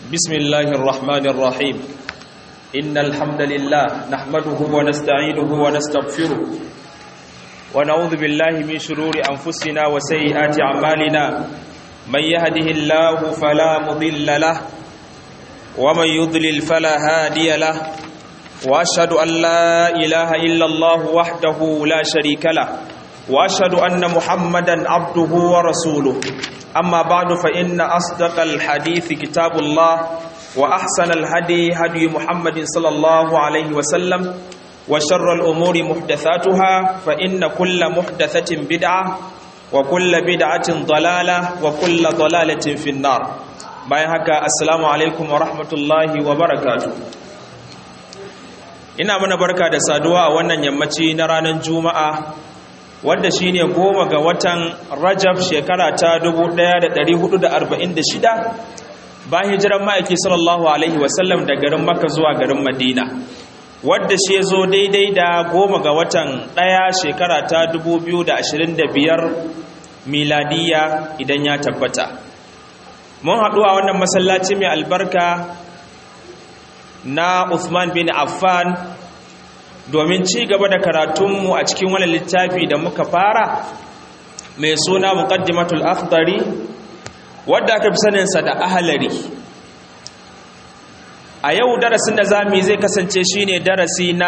بسم الله الرحمن الرحيم إن الحمد لله نحمده ونستعينه ونستغفره ونعوذ بالله من شرور أنفسنا وسيئات أعمالنا من يهده الله فلا مضل له ومن يضلل فلا هادي له وأشهد أن لا إله إلا الله وحده لا شريك له وأشهد أن محمدا عبده ورسوله أما بعد فإن أصدق الحديث كتاب الله وأحسن الهدي هدي محمد صلى الله عليه وسلم وشر الأمور محدثاتها فإن كل محدثة بدعة وكل بدعة ضلالة وكل ضلالة في النار bayan haka assalamu alaikum wa rahmatullahi wa barakatu ina mana barka da saduwa a wannan yammaci na ranar juma'a wanda shine goma ga watan rajab shekara ta 1446 bayan hijiran ma'aiki sallallahu alaihi wasallam da garin makka zuwa garin madina wadda shi zo daidai da goma ga watan ɗaya shekara ta 2025 miladiya idan ya tabbata mun haɗu a wannan masallaci mai albarka na Uthman bin Affan domin ci gaba da karatunmu a cikin wani littafi da muka fara mai suna muqaddimatul akhdari wadda aka fi saninsa da ahalari a yau darasin da zamu zai kasance shine darasi na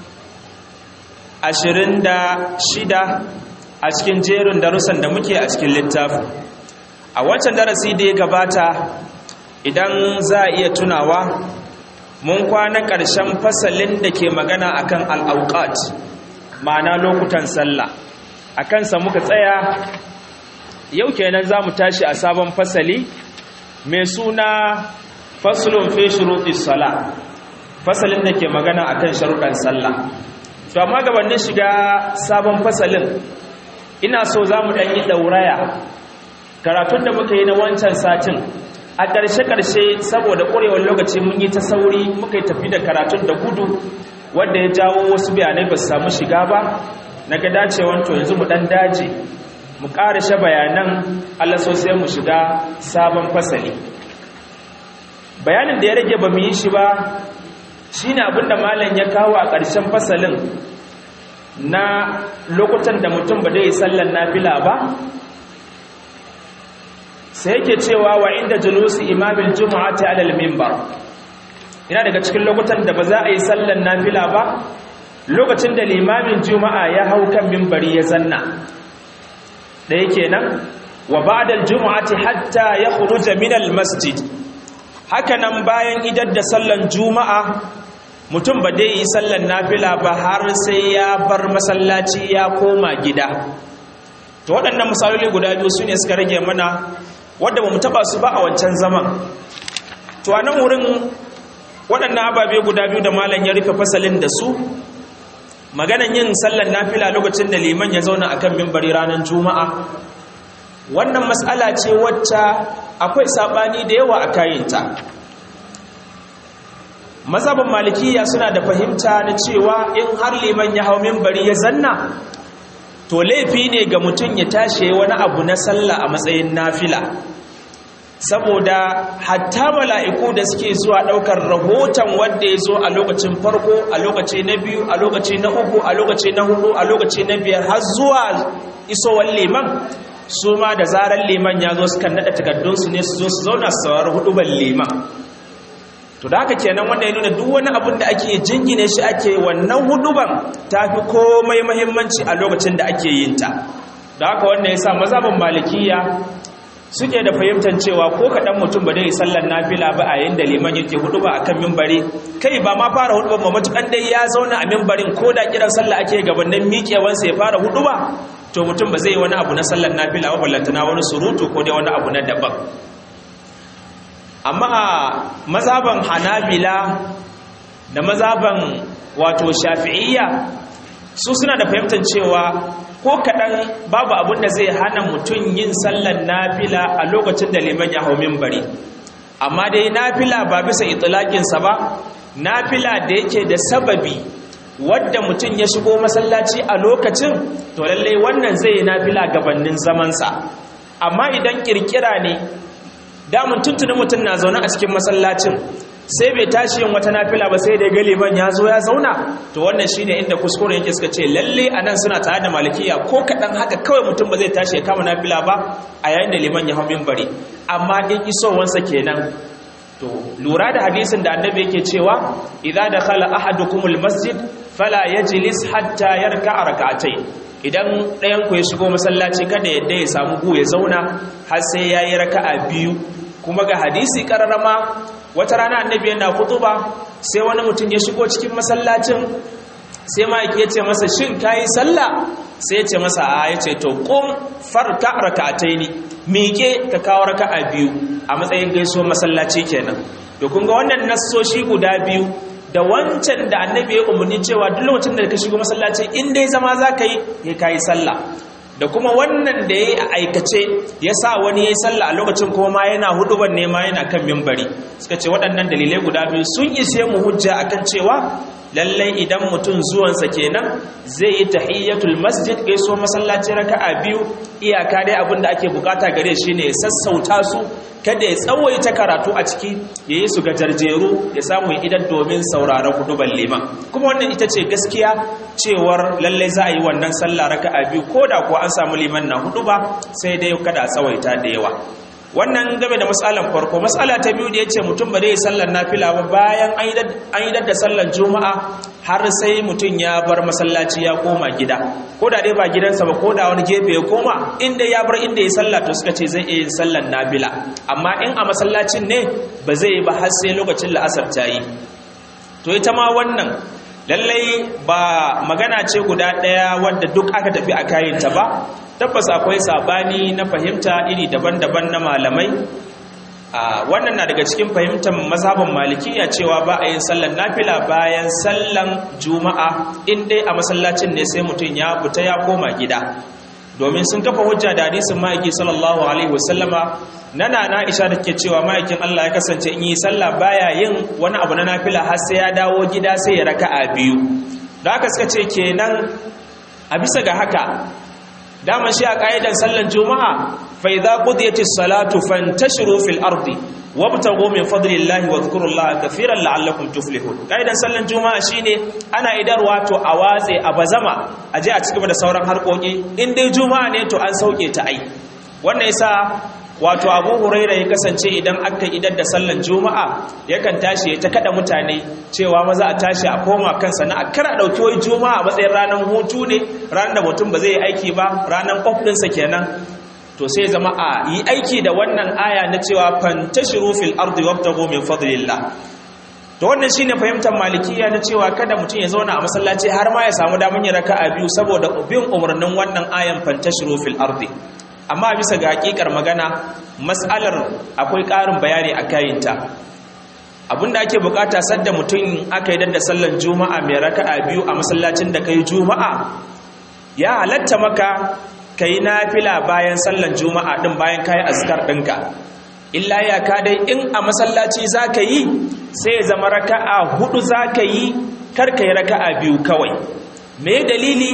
26 a cikin jerin darussan da muke a cikin littafin a wancan darasi da ya gabata idan za a iya tunawa mun kwana ƙarshen fasalin da ke magana akan al'auƙat ma'ana lokutan sallah a kansa muka tsaya yau kenan za mu tashi a sabon fasali mai suna fasulun fi shuruɗi sala fasalin da ke magana akan sharuɗan sallah to amma gabanin shiga sabon fasalin ina so za mu ɗanyi ɗauraya karatun da muka yi na wancan satin a ƙarshe-ƙarshe saboda ƙwarewar lokaci mun yi ta sauri muka yi tafi da karatun da gudu wadda ya jawo wasu bayanai ba su samu shiga ba na ga dacewan to yanzu mu ɗan daji mu ƙarashe bayanan allah sosai mu shiga sabon fasali bayanin da ya rage ba mu yi shi ba shi ne abinda malam ya kawo a ƙarshen fasalin na lokutan da mutum ba dai sallan nafila ba sai yake cewa wa inda julusi imamin jumu'ati alal minbar ina daga cikin lokutan da ba za a yi sallan nafila ba lokacin da limamin juma'a ya hau kan minbari ya zanna da yake nan wa ba'da aljum'ati hatta yakhruja min almasjid haka nan bayan idar da sallan juma'a mutum ba dai yi sallan nafila ba har sai ya bar masallaci ya koma gida to waɗannan misaloli guda biyu su ne suka rage mana wadda ba mu taba su ba a wancan zaman to a nan wurin waɗannan ababe guda biyu da malam ya rufe fasalin da su maganan yin sallan nafila lokacin da liman ya zauna akan mimbari ranar juma'a wannan matsala ce wacce akwai saɓani da yawa a kayinta mazhabin malikiya suna da fahimta na cewa in har liman ya hau mimbari ya zanna to laifi ne ga mutum ya tashi wani abu na sallah a matsayin nafila saboda hatta mala'iku da suke zuwa ɗaukar rahoton wanda ya zo a lokacin farko a lokaci na biyu a lokaci na uku a lokaci na hudu a lokaci na biyar har zuwa isowar liman su ma da zarar liman ya zo sukan naɗa takardunsu ne su zo su zauna su saurari huduban liman to da haka kenan wanda ya nuna duk wani abin da ake jingine shi ake wannan huduban ta fi komai mahimmanci a lokacin da ake yin ta da haka wanda ya sa mazhabin malikiya suke da fahimtar cewa ko kaɗan mutum ba dai sallar nafila ba a yayin da liman yake huduba a kan mimbari kai ba ma fara huduban ba matukan dai ya zauna a mimbarin ko da kiran sallah ake gabanin miƙewansa ya fara huduba to mutum ba zai yi wani abu na sallar nafila ba ballantana wani surutu ko dai wani abu na daban amma a mazaban hanabila da mazaban wato shafi'iyya su suna da fahimtar cewa ko kaɗan babu abin da zai hana mutum yin sallar nafila a lokacin da liman ya hau mimbari amma dai nafila ba bisa itilakinsa ba nafila da yake da sababi wadda mutum ya shigo masallaci a lokacin to lallai wannan zai yi nafila gabanin zamansa amma idan kirkira ne damun tuntunin mutum na zaune a cikin masallacin sai bai tashi yin wata nafila ba sai da ga liman ya zo ya zauna to wannan shine inda kuskure yake suka ce lalle anan suna tare da malikiya ko kadan haka kawai mutum ba zai tashi ya kama nafila ba a yayin da liman ya hau minbari amma in isowansa kenan to lura da hadisin da annabi yake cewa idza dakhala ahadukumul masjid fala yajlis hatta yarka'a rak'atayn idan ɗayan ku ya shigo masallaci kada yadda ya samu gu ya zauna har sai yayi raka'a biyu kuma ga hadisi kararama wata rana annabi yana kutuba sai wani mutum ya shigo cikin masallacin sai ma'aiki ya ce masa shin kayi sallah sai ya ce masa a ya ce to kum farka raka'ataini miƙe ka kawo raka'a biyu a matsayin gaisuwar masallaci kenan to kun ga wannan nassoshi guda biyu da wancan da annabi ya umarni cewa duk lokacin da ka shigo masallaci in dai zama za ka yi ya kayi sallah da kuma wannan da ya yi a aikace ya sa wani ya yi sallah a lokacin kuma ma yana huduban nema yana kan mimbari suka ce waɗannan dalilai guda biyu sun ishe mu hujja akan cewa lallai idan mutum zuwansa kenan zai yi tahiyyatul masjid gaiso masallaci raka'a biyu iyaka dai abin da ake bukata gare shi ne ya sassauta su kada ya tsawaita karatu a ciki ya yi su ga jarjeru ya samu idan domin sauraron huduban liman kuma wannan ita ce gaskiya cewar lallai za a yi wannan sallah raka'a biyu ko da kuwa an samu liman na hudu ba sai dai kada a tsawaita da yawa wannan game da matsalan farko matsala ta biyu da ya ce mutum ba zai sallar nafila ba bayan an yi da sallar juma'a har sai mutum ya bar masallaci ya koma gida ko da dai ba gidansa ba ko da wani gefe ya koma inda ya bar inda ya sallah to suka ce zai iya yin sallar nafila amma in a masallacin ne ba zai yi ba har sai lokacin la'asar ta yi to ita ma wannan lallai ba magana ce guda ɗaya wadda duk aka tafi a kayanta ba tabbas akwai sabani na fahimta iri daban-daban na malamai wannan na daga cikin fahimtar mazhabin malikiya cewa ba a yin sallan nafila bayan sallan juma'a in dai a masallacin ne sai mutum ya fita ya koma gida domin sun kafa hujja da hadisin ma'aiki sallallahu alaihi wasallama nana na isha da ke cewa ma'aikin Allah ya kasance in yi sallah baya yin wani abu na nafila har sai ya dawo gida sai ya raka'a biyu da haka suka ce kenan a bisa ga haka dama shi a ƙa'idan sallan juma'a fa idza qudiyatis salatu fantashiru fil ardi wabtaghu min fadlillahi wa dhkurullaha kathiran la'allakum tuflihun ƙa'idan sallan juma'a shine ana idarwa to a watse a bazama a je a cikin da sauran harkoki in dai juma'a ne to an sauke ta ai wannan yasa wato abu huraira ya kasance idan aka idar da sallan juma'a yakan tashi ya ta kada mutane cewa maza a tashi a koma kansa na akara dauki wai juma'a matsayin ranar hutu ne ranar da mutum ba zai yi aiki ba ranar off ɗinsa kenan to sai zama a yi aiki da wannan aya na cewa fantashiru fil ardi wabtagu min fadlillah to wannan shine fahimtar malikiya na cewa kada mutum ya zauna a masallaci har ma ya samu damar yin raka'a biyu saboda bin umarnin wannan ayan fantashiru fil ardi amma bisa ga hakikar magana matsalar akwai ƙarin bayani a kayinta abinda ake bukata sadda mutum aka yi da sallar juma'a mai raka'a biyu a masallacin da kai juma'a ya halatta maka kai nafila bayan sallar juma'a din bayan kai azkar ɗinka illa ya ka dai in a masallaci za ka yi sai zama raka'a hudu za ka yi karka yi raka'a biyu kawai me dalili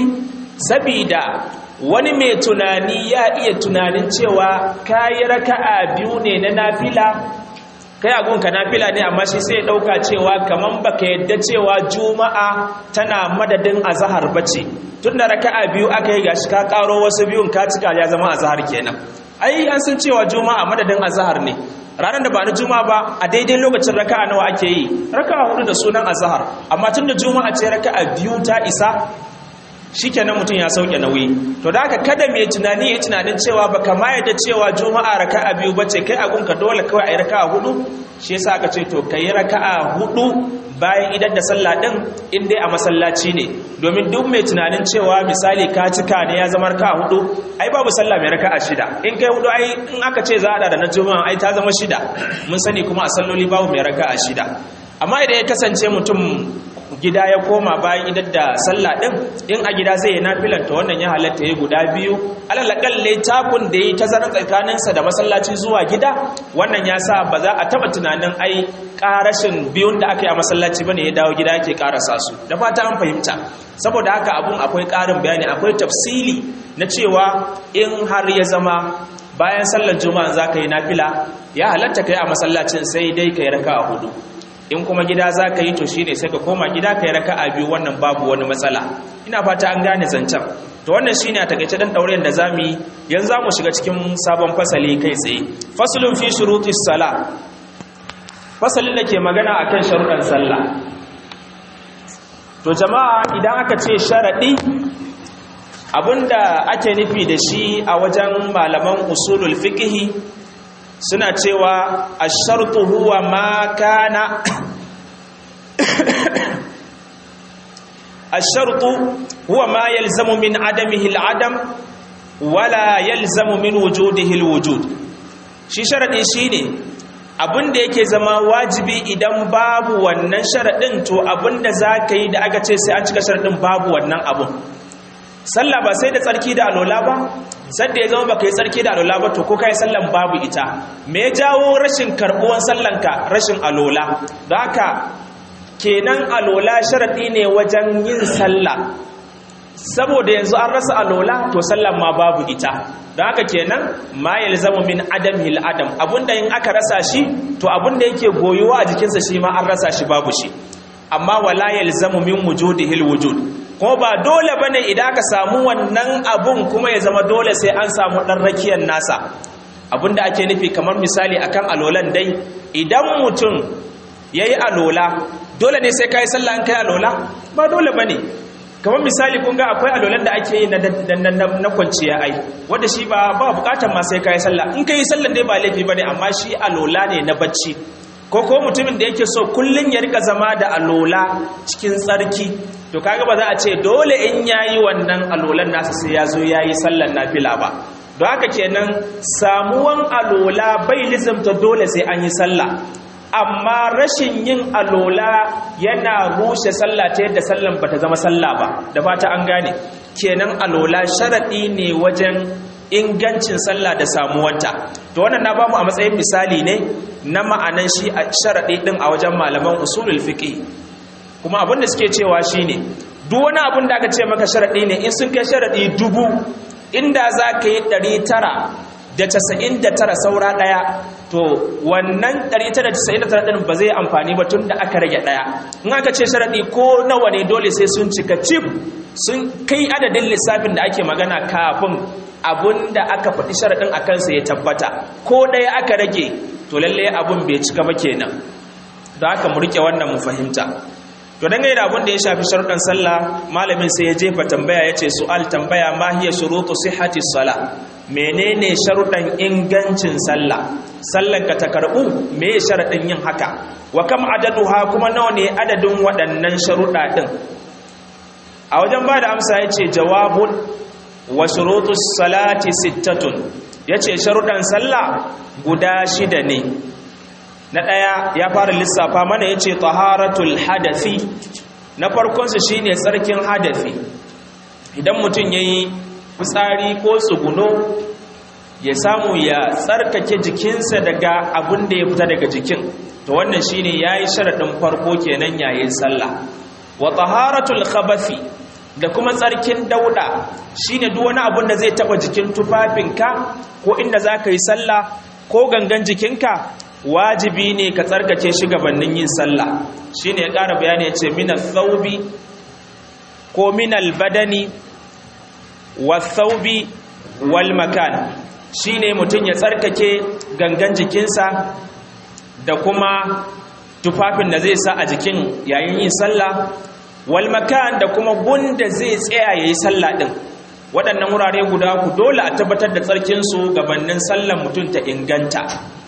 sabida wani mai tunani ya iya tunanin cewa kayi raka'a biyu ne na nafila kai agunka nafila ne amma shi sai ya dauka cewa kaman baka yadda cewa juma'a tana madadin azhar bace tunda raka'a biyu aka yi gashi ka karo wasu biyun ka cika ya zama azhar kenan ai an san cewa juma'a madadin azhar ne ranar da ba na juma'a ba a daidai lokacin raka'a nawa ake yi raka'a hudu da sunan azhar amma tunda juma'a ce raka'a biyu ta isa shikenan mutum ya sauke nauyi to da haka kada mai tunani ya tunanin cewa baka ma yadda cewa juma'a raka'a biyu bace kai agunka dole kawai ayi raka'a hudu shi yasa aka ce to kai raka'a hudu bayan idan da sallah din in dai a masallaci ne domin duk mai tunanin cewa misali ka cika ne ya zama raka'a hudu ai babu sallah mai raka'a shida in kai hudu ai in aka ce za a da na juma'a ai ta zama shida mun sani kuma a salloli babu mai raka'a shida amma idan ya kasance mutum gida ya koma bayan idan da sallah din in a gida zai yi nafilan ta wannan ya halatta ya guda biyu alalakalle takun da yi tazarar tsakaninsa da masallaci zuwa gida wannan ya sa ba za a taba tunanin ai karashin biyun da aka yi a masallaci bane ya dawo gida yake karasa su da fata an fahimta saboda haka abun akwai karin bayani akwai tafsili na cewa in har ya zama bayan sallar juma'a za ka yi nafila ya halatta kai a masallacin sai dai ka yi raka a hudu in kuma gida za ka yi to shi ne sai ka koma gida ka yi raka a biyu wannan babu wani matsala ina fata an gane zancen to wannan shi ne a takaice dan ɗaurin da za mu yi yanzu za mu shiga cikin sabon fasali kai tsaye fasalin fi shurutis sala fasalin da ke magana a kan sharuɗan sallah to jama'a idan aka ce sharaɗi abinda ake nufi da shi a wajen malaman usulul fiqhi suna cewa ash-shartu huwa ma kana ash-shartu huwa ma yalzamu min adamihi al-adam wala yalzamu min wujudihi al-wujud shi sharadi shine abinda yake zama wajibi idan babu wannan sharadin to abinda zaka yi da aka ce sai an cika sharadin babu wannan abun sallah ba sai da tsarki da alola ba sadda ya zama baka yi tsarki da alola ba to ko kai sallan babu ita me ya jawo rashin karbuwan sallanka rashin alola don haka kenan alola sharadi ne wajen yin sallah saboda yanzu an rasa alola to sallan ma babu ita don haka kenan ma yalzamu min adamil adam abunda in aka rasa shi to abunda yake goyuwa a jikinsa shi ma an rasa shi babu shi amma wala yalzamu min wujudihil wujud kuma ba dole bane idan aka samu wannan abun kuma ya zama dole sai an samu dan rakiyar nasa abinda ake nufi kamar misali akan alolan dai idan mutum yayi alola dole ne sai kai sallah an kai alola ba dole bane kamar misali kun ga akwai alolan da ake yi na kwanciya ai wanda shi ba ba bukatar ma sai kai sallah in kai sallan dai ba laifi bane amma shi alola ne na bacci ko ko mutumin da yake so kullun ya rika zama da alola cikin tsarki to kaga ba za a ce dole in yayi wannan alolan nasa sai ya zo yayi sallan nafila ba don haka kenan samuwan alola bai lizimta dole sai an yi sallah amma rashin yin alola yana rushe sallah ta yadda sallan bata zama sallah ba da fata an gane kenan alola sharadi ne wajen ingancin sallah da samuwanta to wannan na bamu a matsayin misali ne na ma'anan shi a sharadi din a wajen malaman usulul fiqh kuma abin da suke cewa shine duk wani abin da aka ce maka sharadi ne in sun kai sharadi dubu inda za ka yi ɗari tara da casa'in da tara saura ɗaya to wannan ɗari tara da casa'in da tara ɗin ba zai amfani ba tun da aka rage ɗaya in aka ce sharaɗi ko nawa ne dole sai sun cika cif sun kai adadin lissafin da ake magana kafin abun da aka faɗi sharaɗin a kansa ya tabbata ko ɗaya aka rage to lallai abun bai cika ba kenan da haka mu riƙe wannan mu fahimta to dangane da abin da ya shafi sharuɗan sallah malamin sai ya jefa tambaya ya ce su'al tambaya ma hiya shurutu sihhati sala menene sharuɗan ingancin sallah sallan ka ta karɓu me ya sharaɗin yin haka wa kam adaduha kuma nawa ne adadin waɗannan sharuɗa ɗin a wajen ba da amsa ya ce jawabun wa shurutu salati sittatun ya ce sharuɗan sallah guda shida ne na ɗaya ya fara lissafa mana ya ce taharatul hadafi na farkonsu shi ne tsarkin hadafi idan mutum ya yi fitsari ko tsuguno ya samu ya tsarkake jikinsa daga abin da ya fita daga jikin to wannan shi ne ya yi sharaɗin farko kenan yayin sallah wa taharatul khabafi da kuma tsarkin dauda shi ne duk wani abin da zai taɓa jikin tufafinka ko inda za ka yi sallah ko gangan jikinka wajibi ne ka tsarkake shi gabanin yin sallah shine ya ƙara bayani ya ce mina thawbi ko minal badani wa thawbi wal makan shine mutum ya tsarkake gangan jikinsa da kuma tufafin da zai sa a jikin yayin yin sallah wal makan da kuma gunda zai tsaya yayi sallah din waɗannan wurare guda ku dole a tabbatar da tsarkinsu gabanin sallan mutum ta inganta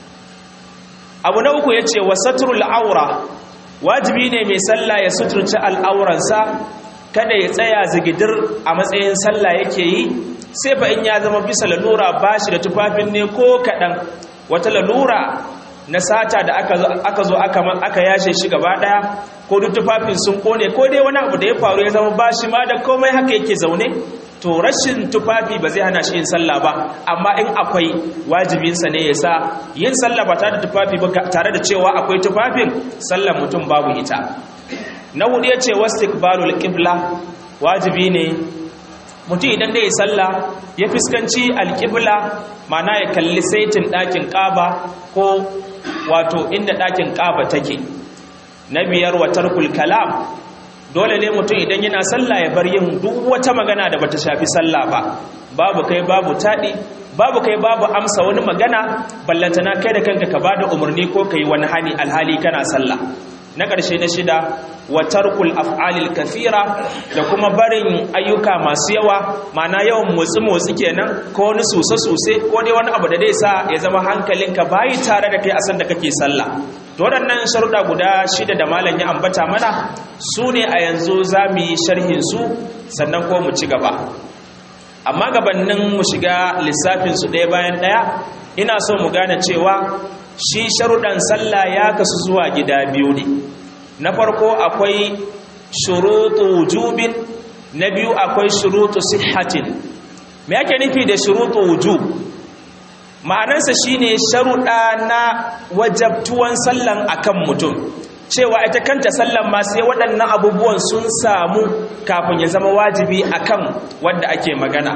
abu na uku ya ce wa saturul aura wajibi ne mai sallah ya suturci al'auransa kada ya tsaya zigidir a matsayin sallah yake yi sai fa in ya zama bisa lalura ba shi da tufafin ne ko kaɗan wata lalura na sata da aka zo aka yashe shi gaba ɗaya ko duk tufafin sun kone ko dai wani abu da ya faru ya zama ba shi ma da komai haka yake zaune to rashin tufafi ba zai hana shi yin sallah ba amma in akwai wajibinsa ne ya sa yin sallah ba tare da tufafi ba tare da cewa akwai tufafin sallar mutum babu ita na hudu ya ce wasu qibla wajibi ne mutum idan da ya sallah ya fuskanci alƙibla mana ya kalli saitin ɗakin ƙaba ko wato inda ɗakin ƙaba take na biyar watar kalam dole ne mutum idan yana sallah ya bar yin duk wata magana da bata shafi sallah ba babu kai babu taɗi babu kai babu amsa wani magana ballantana kai da kanka ka bada umarni ko kai wani hani alhali kana sallah na ƙarshe na shida wa tarkul af'alil kathira da kuma barin ayyuka masu yawa mana yawan motsi motsi kenan ko wani suse suse ko dai wani abu da zai sa ya zama hankalinka bayi tare da kai a san da kake sallah to waɗannan sharuɗa guda shida da malam ya ambata mana su ne a yanzu za mu yi sharhin su sannan ko mu ci gaba amma gabanin mu shiga lissafin su ɗaya bayan ɗaya ina so mu gane cewa shi sharuɗan sallah ya kasu zuwa gida biyu ne na farko akwai shurutu wujubin na biyu akwai shurutu sihhatin me yake nufi da shurutu wujub ma'anarsa shine sharuɗa na wajabtuwan sallan akan mutum cewa ita kanta sallan ma sai waɗannan abubuwan sun samu kafin ya zama wajibi akan wanda ake magana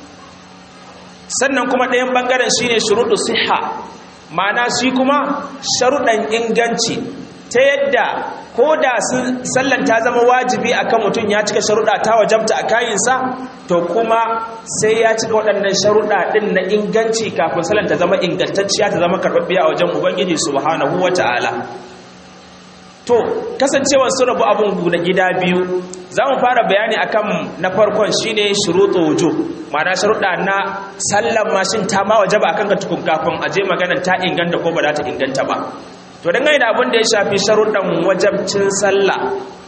sannan kuma ɗayan ɓangaren shine shuruɗu siha ma'ana shi kuma sharuɗan inganci ta yadda ko da sallan ta zama wajibi akan mutum ya cika sharuɗa ta wajabta a kayinsa to kuma sai ya cika waɗannan sharuɗa ɗin na inganci kafin sallan ta zama ingantacciya ta zama karɓaɓɓiya a wajen ubangiji subhanahu wa ta'ala to kasancewar sun rabu abin guda gida biyu za mu fara bayani akan na farkon shine shuruɗu wujub ma'ana sharuɗa na sallan mashin ta ma wajaba akan ka tukun kafin aje maganar ta inganta ko ba za ta inganta ba to dangane da abin da ya shafi sharuɗan wajabcin sallah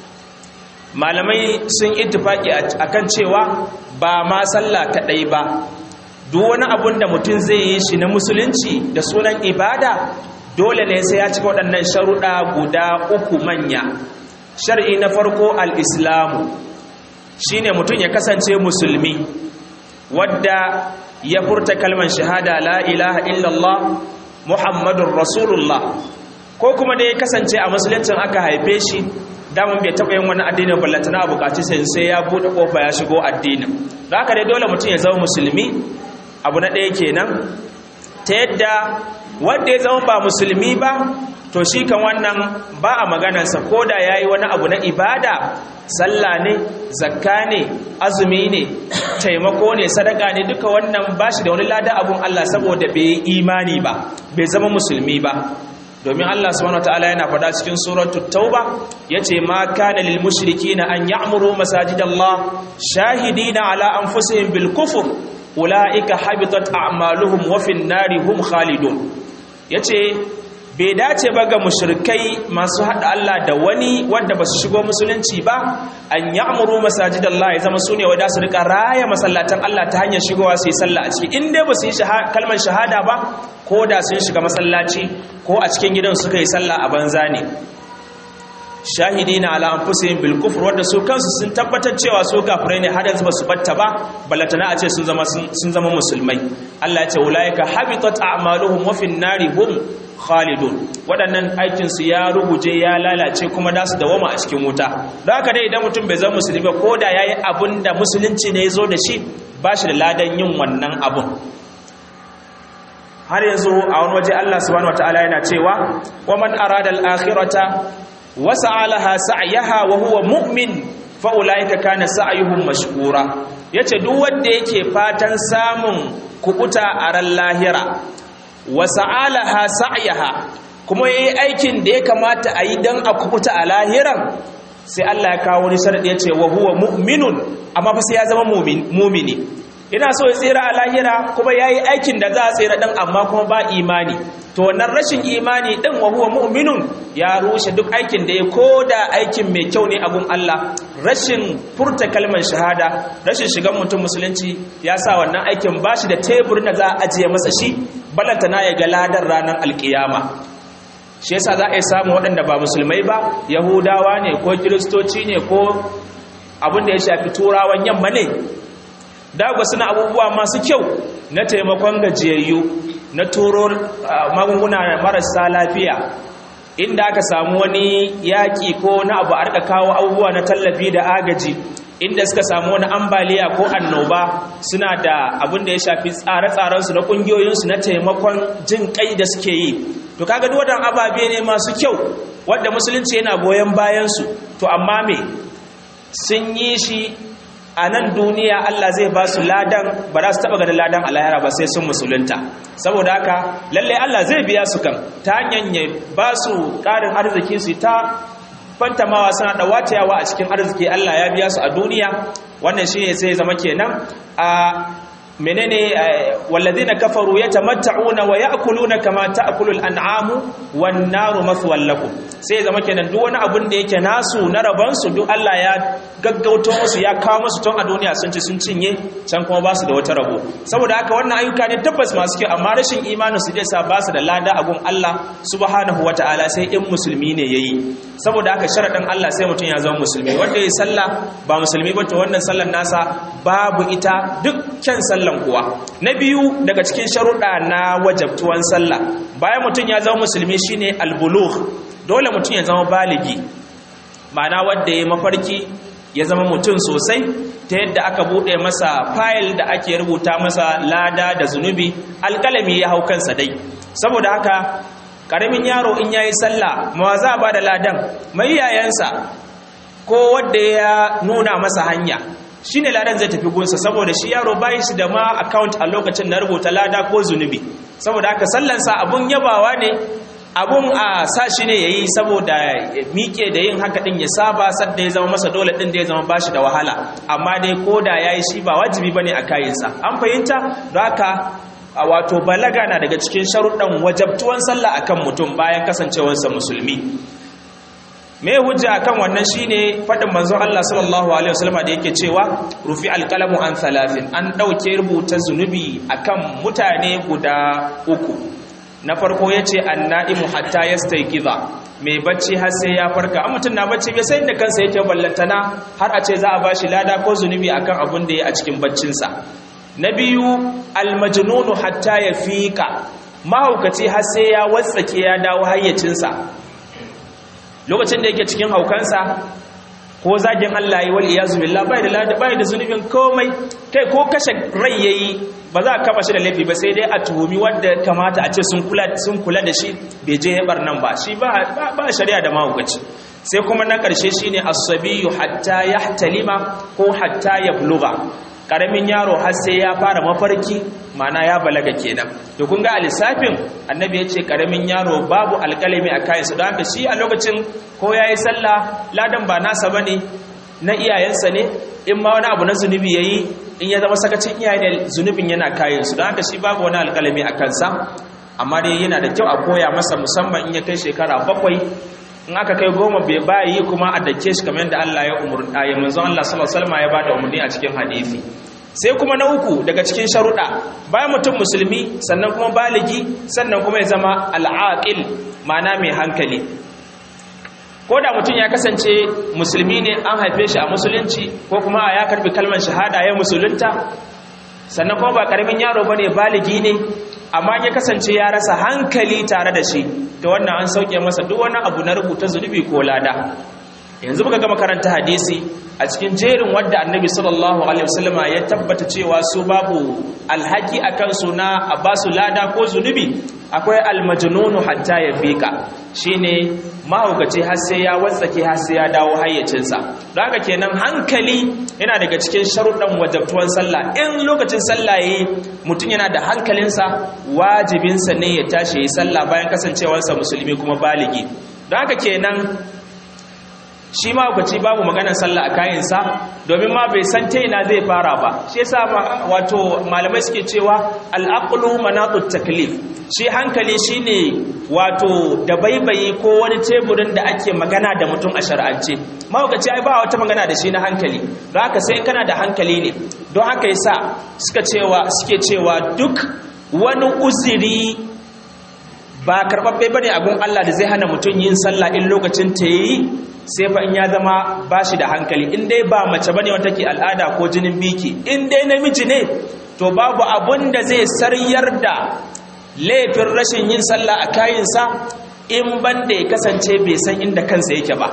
malamai sun ittifaki akan cewa ba ma sallah kaɗai ba duk wani abun da mutum zai yi shi na musulunci da sunan ibada dole ne sai ya cika waɗannan sharuɗa guda uku manya shar'i na farko al-islamu shine mutum ya kasance musulmi wadda ya furta kalmar shahada la ilaha illallah muhammadun rasulullah ko kuma da ya kasance a musuluncin aka haife shi damun bai taɓa yin wani addinin ballantana a bukaci sai sai ya buɗe ƙofa ya shigo addinin da haka dai dole mutum ya zama musulmi abu na ɗaya kenan ta yadda wanda ya zama ba musulmi ba to shi kan wannan ba a maganarsa ko da ya yi wani abu na ibada sallah ne zakka ne azumi ne taimako ne sadaka ne duka wannan ba shi da wani lada abun Allah saboda bai yi imani ba bai zama musulmi ba domin Allah subhanahu wataala yana faɗa cikin suratul tauba yace ma kana lil mushrikeena an ya'muru masajidallah shahidina ala anfusihim bil kufr ulaika habitat a'maluhum wa fin nari hum khalidun yace bai dace ba ga mushrikai masu hada Allah da wani wanda ba su shigo musulunci ba an ya'muru masajidallah ya zama sune wanda su rika raya masallatan Allah ta hanyar shigowa su yi sallah a ciki in dai ba su yi kalmar shahada ba ko da sun shiga masallaci ko a cikin gidan suka yi sallah a banza ne shahidina ala anfusihim bil kufr wanda su kansu sun tabbatar cewa su kafirai ne har yanzu ba su batta ba ballatana a ce sun zama sun zama musulmai Allah ya ce ulaika habitat a'maluhum wa fin nari hum khalidun waɗannan aikin su ya ruguje ya lalace kuma da su dawama a cikin wuta don haka dai idan mutum bai zama musulmi ba ko da yayi abun da musulunci ne ya zo da shi ba shi da ladan yin wannan abun har yanzu a wani waje Allah subhanahu wataala yana cewa wa man arada al-akhirata wa sa'alaha sa'yaha wa huwa mu'min fa ulaika kana sa'yuhum mashkura yace duk wanda yake fatan samun kubuta a ran lahira wa sa'alaha sa'yaha kuma yayi aikin da ya kamata a yi dan a kubuta a lahiran sai Allah ya kawo wani sharadi yace wa huwa mu'minun amma fa sai ya zama mu'mini ina so ya tsira a lahira kuma ya yi aikin da za a tsira ɗin amma kuma ba imani to wannan rashin imani ɗin wa huwa mu'minun ya rushe duk aikin da ya ko da aikin mai kyau ne abun Allah rashin furta kalmar shahada rashin shigan mutum musulunci ya sa wannan aikin ba shi da tebur na za a ajiye masa shi balanta na ya ga ladar ranar alkiyama shi yasa za a yi samun waɗanda ba musulmai ba yahudawa ne ko kiristoci ne ko abin da ya shafi turawan yamma ne dagwa suna abubuwa masu kyau na taimakon gajiyayyu na turo magunguna marasa lafiya inda aka samu wani yaƙi ko na abu a kawo abubuwa na tallafi da agaji inda suka samu wani ambaliya ko annoba suna da abin da ya shafi tsare-tsarensu na ƙungiyoyinsu na taimakon jin kai da suke yi to kaga duk wadannan ababe ne masu kyau wanda musulunci yana goyon bayansu to amma me sun yi shi a nan duniya Allah zai ba su ladan ba za su taba ganin ladan a lahira ba sai sun musulunta saboda haka lalle Allah zai biya su kan ta hanyar ya ba su ƙarin arziki su ta fantamawa suna da watayawa a cikin arziki Allah ya biya su a duniya wannan shi ne sai zama kenan a menene walladina kafaru yatamatta'una wa ya'kuluna kama ta'kulu al'amu wan naru mathwal lakum sai zama kenan duk wani abun da yake nasu na raban su duk Allah ya gaggauto musu ya kawo musu tun a duniya sun ci sun cinye can kuma ba su da wata rabo saboda haka wannan ayyuka ne tabbas masu kyau amma rashin imanin su zai sa ba su da lada a gun Allah subhanahu wataala sai in musulmi ne yayi saboda haka sharadin Allah sai mutum ya zama musulmi wanda yayi sallah ba musulmi ba to wannan sallar nasa babu ita dukkan sallan kuwa na biyu daga cikin sharuɗa na wajabtuwan sallah bayan mutum ya zama musulmi shine albulugh dole mutum ya zama baligi ma'ana wanda ya mafarki ya zama mutum sosai ta yadda aka buɗe masa fayil da ake rubuta masa lada da zunubi alƙalami ya hau kansa dai saboda haka ƙaramin yaro in yayi sallah ma za ba da ladan mai yayansa ko wanda ya nuna masa hanya shi ne ladan zai tafi gunsa saboda shi yaro bayi shi da ma account a lokacin na rubuta lada ko zunubi saboda haka sallansa abun yabawa ne abun a sa shi ne ya yi saboda miƙe da yin haka ɗin ya saba sadda ya zama masa dole ɗin da ya zama ba shi da wahala amma dai ko da ya yi shi ba wajibi ba ne a kayansa an fahimta da haka a wato balaga na daga cikin sharuɗan wajabtuwan sallah akan mutum bayan kasancewarsa musulmi me hujja akan wannan shine fadin manzon Allah sallallahu alaihi wasallam da yake cewa rufi alqalamu an thalathin an dauke rubuta zunubi akan mutane guda uku na farko yace annaimu hatta yastayqiza mai bacci har sai ya farka amma mutun na bacci bai sai da kansa yake ballantana har a ce za a bashi lada ko zunubi akan abun da ya a cikin baccin sa na biyu almajnunu hatta yafiqa mahaukaci har sai ya watsake ya dawo hayyacinsa lokacin da yake cikin haukansa ko zagin Allah yi wal iyazu billah bai da lada bai da zunubin komai kai ko kashe rai yayi ba za a kama shi da laifi ba sai dai a tuhumi wanda kamata a ce sun kula sun kula da shi bai je yabar nan ba shi ba ba shari'a da mahaukaci sai kuma na karshe shine as-sabiyyu hatta yahtalima ko hatta yablugha karamin yaro har sai ya fara mafarki mana ya balaga kenan to kun ga alisafin annabi ya ce karamin yaro babu alƙalami a kayansu don haka shi a lokacin ko ya yi sallah ladan ba nasa ba ne na iyayensa ne in ma wani abu na zunubi ya yi in ya zama sakacin iyaye ne zunubin yana kayansu don haka shi babu wani alƙalami a kansa amma dai yana da kyau a koya masa musamman in ya kai shekara bakwai in aka kai goma bai bayi kuma a dake shi kamar yadda Allah ya umurta ya manzon Allah sallallahu alaihi wasallam ya bada umarni a cikin hadisi sai kuma na uku daga cikin sharuɗa bayan mutum musulmi sannan kuma baligi sannan kuma ya zama al'aqil ma'ana mai hankali ko da mutum ya kasance musulmi ne an haife shi a musulunci ko kuma ya karbi kalmar shahada ya musulunta sannan kuma ba karamin yaro bane baligi ne amma ya kasance ya rasa hankali tare da shi da wannan an sauke masa duk wani abu na rubuta zunubi ko lada yanzu muka gama karanta hadisi a cikin jerin wadda annabi sallallahu alaihi wasallama ya tabbata cewa su babu alhaki akan su na a basu lada ko zunubi akwai almajnunu hatta ya fika shine mahaukaci har sai ya watsake har sai ya dawo hayyacinsa don haka kenan hankali yana daga cikin sharuɗan wajabtuwan sallah in lokacin sallah yayi mutum yana da hankalinsa wajibinsa ne ya tashi yi sallah bayan kasancewarsa musulmi kuma baligi don haka kenan shi ma kwaci babu maganar sallah a kayansa domin ma bai san ta ina zai fara ba shi yasa wato malamai suke cewa al'aqlu manatut taklif shi hankali shine wato da baibayi ko wani teburin da ake magana da mutum a shar'ance mahaukaci ai ba wata magana da shi na hankali don haka sai kana da hankali ne don haka yasa suka cewa suke cewa duk wani uziri ba karɓaɓɓe bane a gun Allah da zai hana mutum yin sallah in lokacin ta yi sai fa in ya zama ba shi da hankali in dai ba mace bane wata ke al'ada ko jinin biki in dai namiji ne to babu abun da zai saryar da laifin rashin yin sallah a kayinsa in ban da ya kasance bai san inda kansa yake ba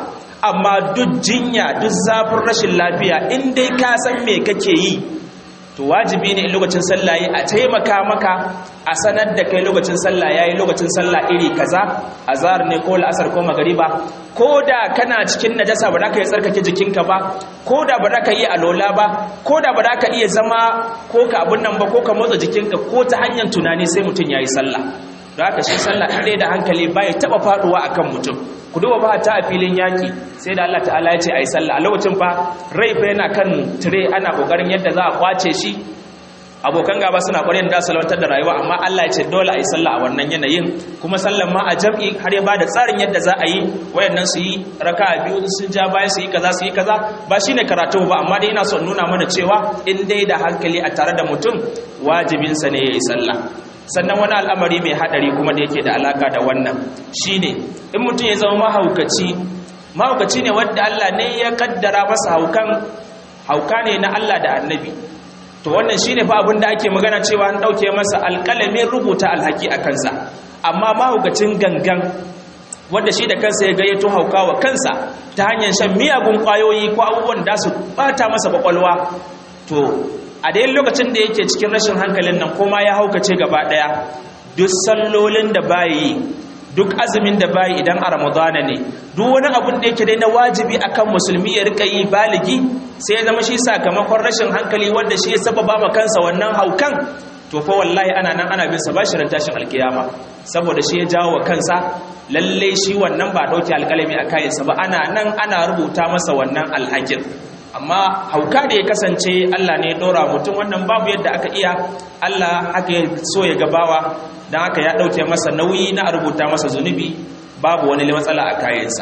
amma duk jinya duk zafin rashin lafiya in dai ka san me kake yi to wajibi ne in lokacin sallah yi a taimaka maka a sanar da kai lokacin sallah yayi lokacin sallah iri kaza azhar ne ko la'asar ko magariba ko da kana cikin najasa ba za ka yi tsarkake jikinka ba ko da ba za ka yi alola ba ko da ba za ka iya zama ko ka abun nan ba ko ka motsa jikinka ko ta hanyar tunani sai mutum ya yi sallah da haka shi sallah ɗaya da hankali ba ya taɓa faɗuwa a kan mutum ku duba ba ta a filin yaƙi sai da Allah ta'ala ya ce a yi sallah a lokacin fa rai fa yana kan tire ana ƙoƙarin yadda za a kwace shi abokan gaba suna ƙwarin da salwantar da rayuwa amma Allah ya ce dole a yi sallah a wannan yanayin kuma sallan ma a jam'i har ya bada tsarin yadda za a yi wayannan su yi raka a biyu sun ja bayan su yi kaza su yi kaza ba shine karatu ba amma dai ina son nuna mana cewa in dai da hankali a tare da mutum wajibinsa ne ya yi sallah sannan wani al'amari mai hadari kuma da yake da alaka da wannan shine in mutum ya zama mahaukaci mahaukaci ne wadda Allah ne ya kaddara masa haukan hauka ne na Allah da annabi to wannan shine fa abin da ake magana cewa an dauke masa alƙalamin rubuta alhaki a kansa amma mahaukacin gangan wanda shi da kansa ya gayyato hauka wa kansa ta hanyar shan miyagun kwayoyi ko abubuwan da su bata masa kwakwalwa to a dai lokacin da yake cikin rashin hankalin nan kuma ya haukace gaba daya duk sallolin da bayi duk azumin da bayi idan a ramadana ne duk wani abun da yake dai na wajibi akan musulmi ya rika yi baligi sai ya zama shi sakamakon rashin hankali wanda shi ya sababa ma kansa wannan haukan to fa wallahi ana nan ana bin sa bashi ran tashin alkiyama saboda shi ya jawo wa kansa lalle shi wannan ba dauke alkalami a kayansa ba ana nan ana rubuta masa wannan alhakin amma hauka da ya kasance Allah ne ya ɗora mutum wannan babu yadda aka iya Allah haka ya so ya gabawa don haka ya ɗauke masa nauyi na rubuta masa zunubi babu wani matsala a kayansa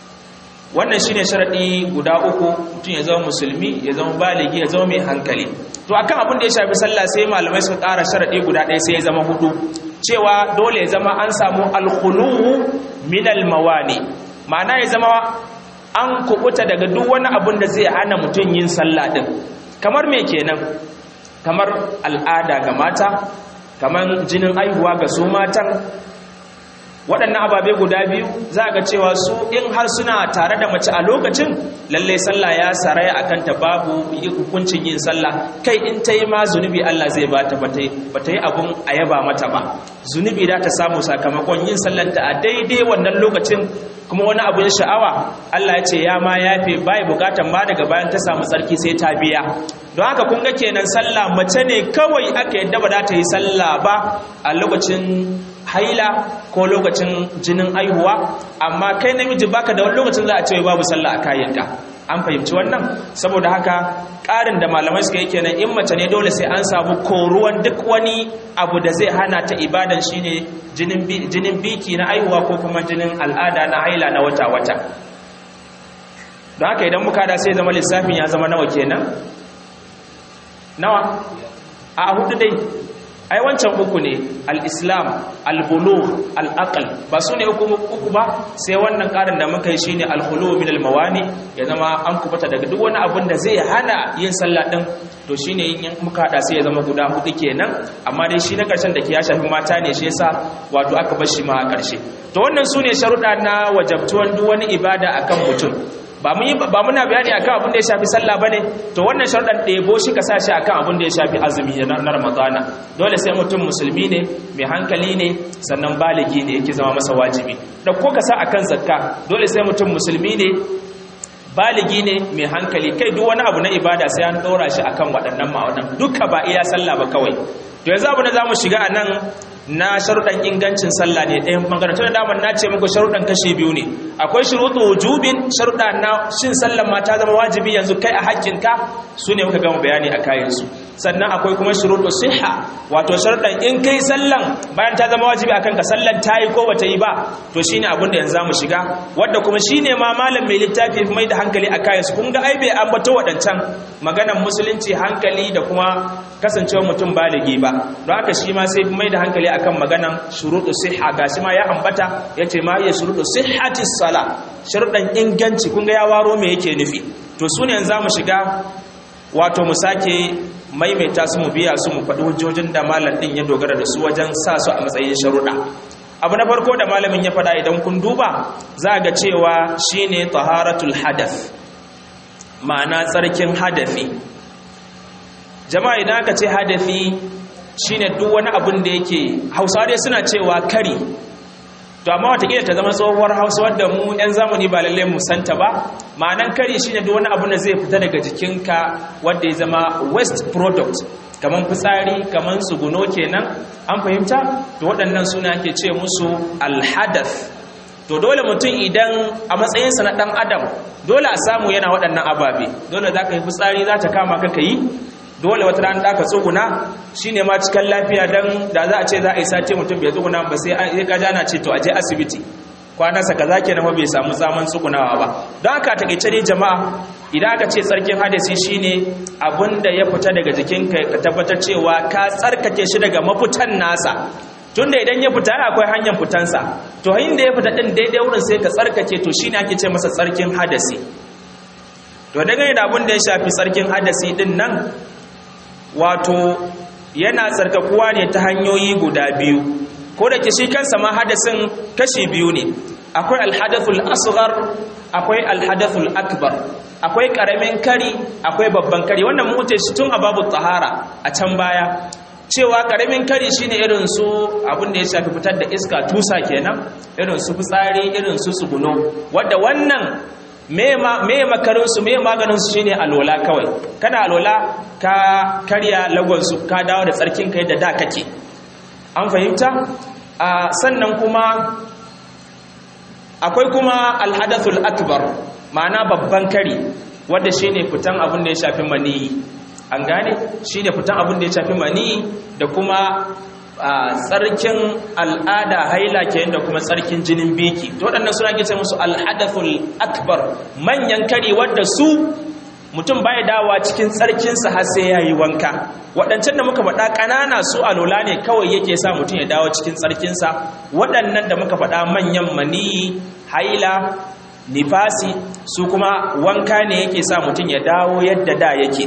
wannan shine sharaɗi guda uku mutum ya zama musulmi ya zama baligi ya zama mai hankali to akan abin da ya shafi sallah sai malamai suka ƙara sharaɗi guda ɗaya sai ya zama hudu cewa dole ya zama an samu alkhuluhu min almawani ma'ana ya zama an kubuta daga duk wani abun da zai hana mutum yin sallah din kamar me kenan kamar al'ada ga mata kamar jinin aihuwa ga su matan waɗannan ababe guda biyu za ga cewa su in har suna tare da mace a lokacin lallai sallah ya saraya a kanta babu hukuncin yin sallah kai in ta yi ma zunubi Allah zai ba ta ba ta yi abun a yaba mata ba zunubi da ta samu sakamakon yin sallanta a daidai wannan lokacin kuma wani abu ya sha'awa Allah ya ce ya ma yafe bai bukatan ma daga bayan ta samu tsarki sai ta biya don haka kun ga kenan sallah mace ne kawai aka yadda ba za ta yi sallah ba a lokacin haila ko lokacin jinin aihuwa amma kai namiji baka da wani lokacin za a ce babu sallah a kayanka an fahimci wannan saboda haka ƙarin da malamai suka yi kenan in mace ne dole sai an samu koruwan duk wani abu da zai hana ta ibadan shine jinin biki na aihuwa ko kuma jinin al'ada na haila na wata-wata don haka idan muka da sai zama lissafin ya zama nawa kenan nawa a hudu dai ai wancan uku ne al-islam al-bulugh al-aql ba su ne uku ba sai wannan karin da muka yi shine al-khulu min al-mawani ya zama an kubata daga duk wani abin da zai hana yin sallah din to shine in muka hada sai ya zama guda hudu kenan amma dai shi na karshen da ke ya shafi mata ne shi yasa wato aka bar shi ma a karshe to wannan su ne sharuɗa na wajabtuwan duk wani ibada akan mutum ba mun ba muna bayani akan abin da ya shafi sallah bane to wannan sharuɗan ɗebo shi ka sashi akan abin da ya shafi azumi na ramadana dole sai mutum musulmi ne mai hankali ne sannan baligi ne yake zama masa wajibi da ko ka sa akan zakka dole sai mutum musulmi ne baligi ne mai hankali kai duk wani abu na ibada sai an ɗora shi akan waɗannan ma'aunan duka ba iya sallah ba kawai to yanzu abu da za mu shiga a nan na sharuɗan ingancin sallah ne ɗayan ɓangaren tun da damar na ce muku sharuɗan kashi biyu ne akwai shuruɗu wujubin sharuɗa na shin sallan ma ta zama wajibi yanzu kai a haƙƙinka su ne muka gama bayani a kayansu sannan akwai kuma shuruɗu siha wato sharuɗan in kai sallan bayan ta zama wajibi akan ka sallan ta yi ko bata yi ba to shine abin da yanzu za mu shiga wadda kuma shine ma malam mai littafi mai da hankali a kayansu kun ga ai bai ambato waɗancan maganan musulunci hankali da kuma kasancewa mutum baligi ba don haka shi ma sai mai da hankali akan maganan shuruɗu siha gashi ma ya ambata yace ma ya shuruɗu sihhati sala sharuɗan inganci kun ga ya waro me yake nufi to su ne yanzu mu shiga wato mu sake maimaita su mu biya su mu faɗi hujjojin da malam ɗin ya dogara da su wajen sa su a matsayin sharuɗa abu na farko da malamin ya faɗa idan kun duba za ga cewa shine taharatul hadath ma'ana tsarkin hadafi jama'a idan aka ce hadafi shine duk wani abin da yake hausawa dai suna cewa kari to amma watakila ta zama tsohuwar hausa wadda mu 'yan zamani ba lallai mu santa ba ma'anan kari shine duk wani abu da zai fita daga jikinka wadda ya zama waste product kamar fitsari kamar tsuguno kenan an fahimta to waɗannan suna ake ce musu alhadath to dole mutum idan a matsayinsa na ɗan adam dole a samu yana waɗannan ababe dole za ka yi fitsari za ta kama ka ka yi dole wata ran da ka tsuguna shine ma cikin lafiya dan da za a ce za a yi sati mutum bai tsuguna ba sai an ka jana ce to aje asibiti kwanansa kaza kenan ba bai samu zaman tsugunawa ba don haka takeice dai jama'a idan aka ce tsarkin hadasi shine abinda ya fita daga jikinka ka tabbatar cewa ka tsarkake shi daga mafitan nasa tunda idan ya fita akwai hanyar fitansa to hanyar da ya fita din daidai wurin sai ka tsarkake to shine ake ce masa tsarkin hadasi to dangane da abin da ya shafi tsarkin hadasi din nan wato yana tsarkakuwa ne ta hanyoyi guda biyu ko da ke shi kansa ma hadasin kashi biyu ne akwai alhadathul asghar akwai alhadathul akbar akwai karamin kari akwai babban kari wannan mu wuce shi tun a babu tahara a can baya cewa karamin kari shine irin su abin da ya shafi fitar da iska tusa kenan irin su fitsari irin su tsuguno wadda wannan me makarinsu me maganinsu shine alola kawai kana alola ka karya lagonsu ka dawo da tsarkin kai da da kake an fahimta sannan kuma akwai kuma alhadathul akbar ma'ana babban kari wanda shine fitan abin da ya shafi maniyi an gane shine fitan abin da ya shafi maniyi da kuma tsarkin al'ada haila ke da kuma tsarkin jinin biki to waɗannan suna ke ce musu alhadathul akbar manyan kari wadda su mutum baya dawa cikin tsarkinsa har sai ya yi wanka waɗancan da muka faɗa ƙanana su alola ne kawai yake sa mutum ya dawo cikin tsarkinsa waɗannan da muka faɗa manyan maniyi haila nifasi su kuma wanka ne yake sa mutum ya dawo yadda da yake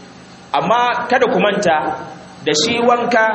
amma kada ku manta da shi wanka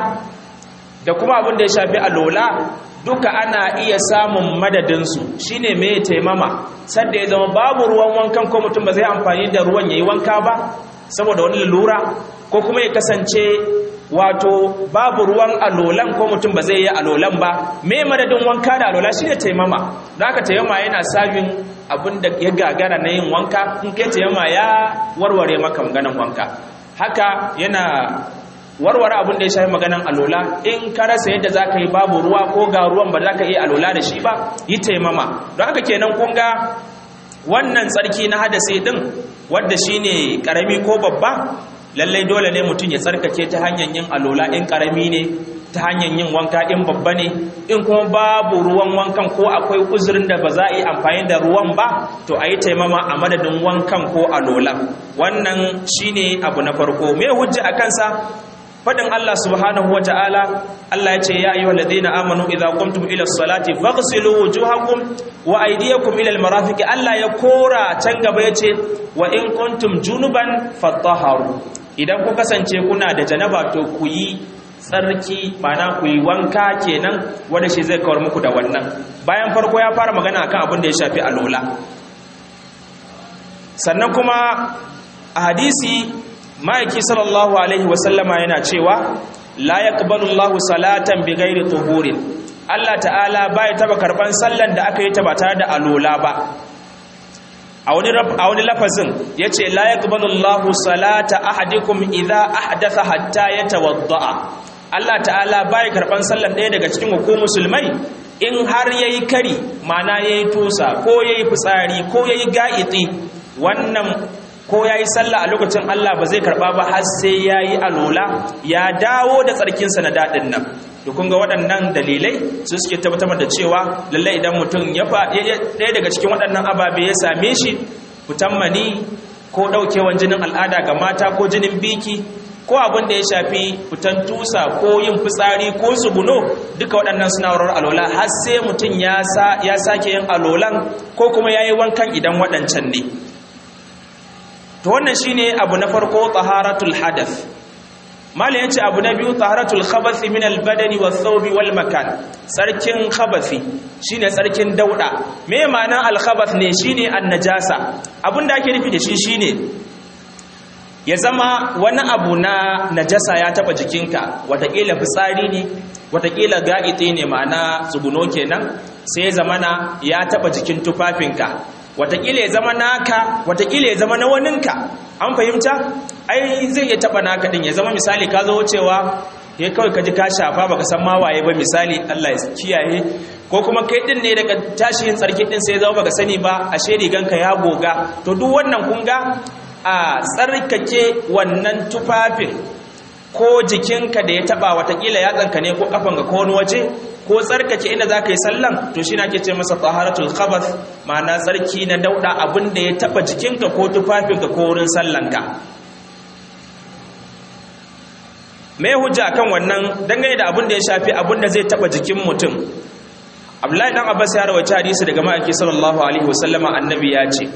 da kuma abin da ya shafi alola duka ana iya samun madadinsu shine mai taimama sadda ya zama babu ruwan wankan ko mutum ba zai amfani da ruwan ya yi wanka ba saboda wani lura ko kuma ya kasance wato babu ruwan alolan ko mutum ba zai yi alolan ba mai madadin wanka da alola shine taimama da aka taimama yana sabin abin da ya gagara na yin wanka in kai taimama ya warware maka maganan wanka haka yana warware abin da ya shafi maganan alola in ka rasa yadda za ka yi babu ruwa ko ga ruwan ba za ka iya alola da shi ba yi taimama don haka kenan kun ga wannan tsarki na hadasi din wadda shi ne ƙarami ko babba lallai dole ne mutum ya tsarkake ta hanyar yin alola in ƙarami ne ta hanyar yin wanka in babba ne in kuma babu ruwan wankan ko akwai uzurin da ba za a yi amfani da ruwan ba to a yi taimama a madadin wankan ko alola wannan shine abu na farko me hujja a kansa fadin Allah subhanahu wa ta'ala Allah ya ce ya ayyuhal ladina amanu idza qumtum ila salati faghsilu wujuhakum wa aydiyakum ila almarafiq Allah ya kora can gaba yace wa in kuntum junuban fatahharu idan ku kasance kuna da janaba to ku yi tsarki mana ku yi wanka kenan wanda shi zai kawar muku da wannan bayan farko ya fara magana akan abin da ya shafi alola sannan kuma a hadisi ma'aiki sallallahu alaihi wasallama yana cewa la yaqbalu Allahu salatan bighairi tuhurin Allah ta'ala baya taba karban sallan da aka yi ta ba tare da alola ba a wani a wani lafazin yace la yaqbalu Allahu salata ahadikum idza ahdatha hatta yatawadda Allah ta'ala baya karban sallan ɗaya daga cikin ku musulmai in har yayi kari ma'ana yayi tusa ko yayi fitsari ko yayi ga'iti wannan ko ya yi sallah a lokacin Allah ba zai karɓa ba har sai ya yi alola ya dawo da tsarkinsa na daɗin nan da kunga waɗannan dalilai su suke tabbatar da cewa lallai idan mutum ya ɗaya daga cikin waɗannan ababe ya same shi fitan mani ko ɗaukewan jinin al'ada ga mata ko jinin biki ko abin da ya shafi fitan tusa ko yin fitsari ko tsuguno duka waɗannan suna wurar alola har sai mutum ya sake yin alolan ko kuma ya yi wankan idan waɗancan ne to wannan shine abu na farko taharatul hadath malin yace abu na biyu taharatul khabathi min al-badani wath-thawbi wal-makan sarkin khabathi shine sarkin dauda me ma'anar al-khabath ne shine an-najasa abinda ake nufi da shi shine ya zama wani abu na najasa ya taba jikinka watakila fitsari ne watakila ga'ite ne ma'ana tsuguno kenan sai ya zama na ya taba jikin tufafinka watakila ya zama naka watakila ya zama na waninka an fahimta ai zai iya taba naka din ya zama misali ka zo wucewa ya kawai ka ji ka shafa baka san ma waye ba misali Allah ya kiyaye ko kuma kai din ne daga tashin tsarki din sai ya zama baka sani ba ashe riganka ya goga to duk wannan kun ga a tsarkake wannan tufafin ko jikinka da ya taba watakila yatsanka ne ko kafanka ko wani waje ko tsarkake inda za ka yi sallan to shi na ke ce masa taharatul khabath ma'ana tsarki na dauda abin da ya taba jikinka ko tufafinka ko wurin sallanka mai hujja kan wannan dangane da abin da ya shafi abin da zai taba jikin mutum abdullahi dan abbas ya rawaita hadisi daga ma'aiki sallallahu alaihi wasallama annabi ya ce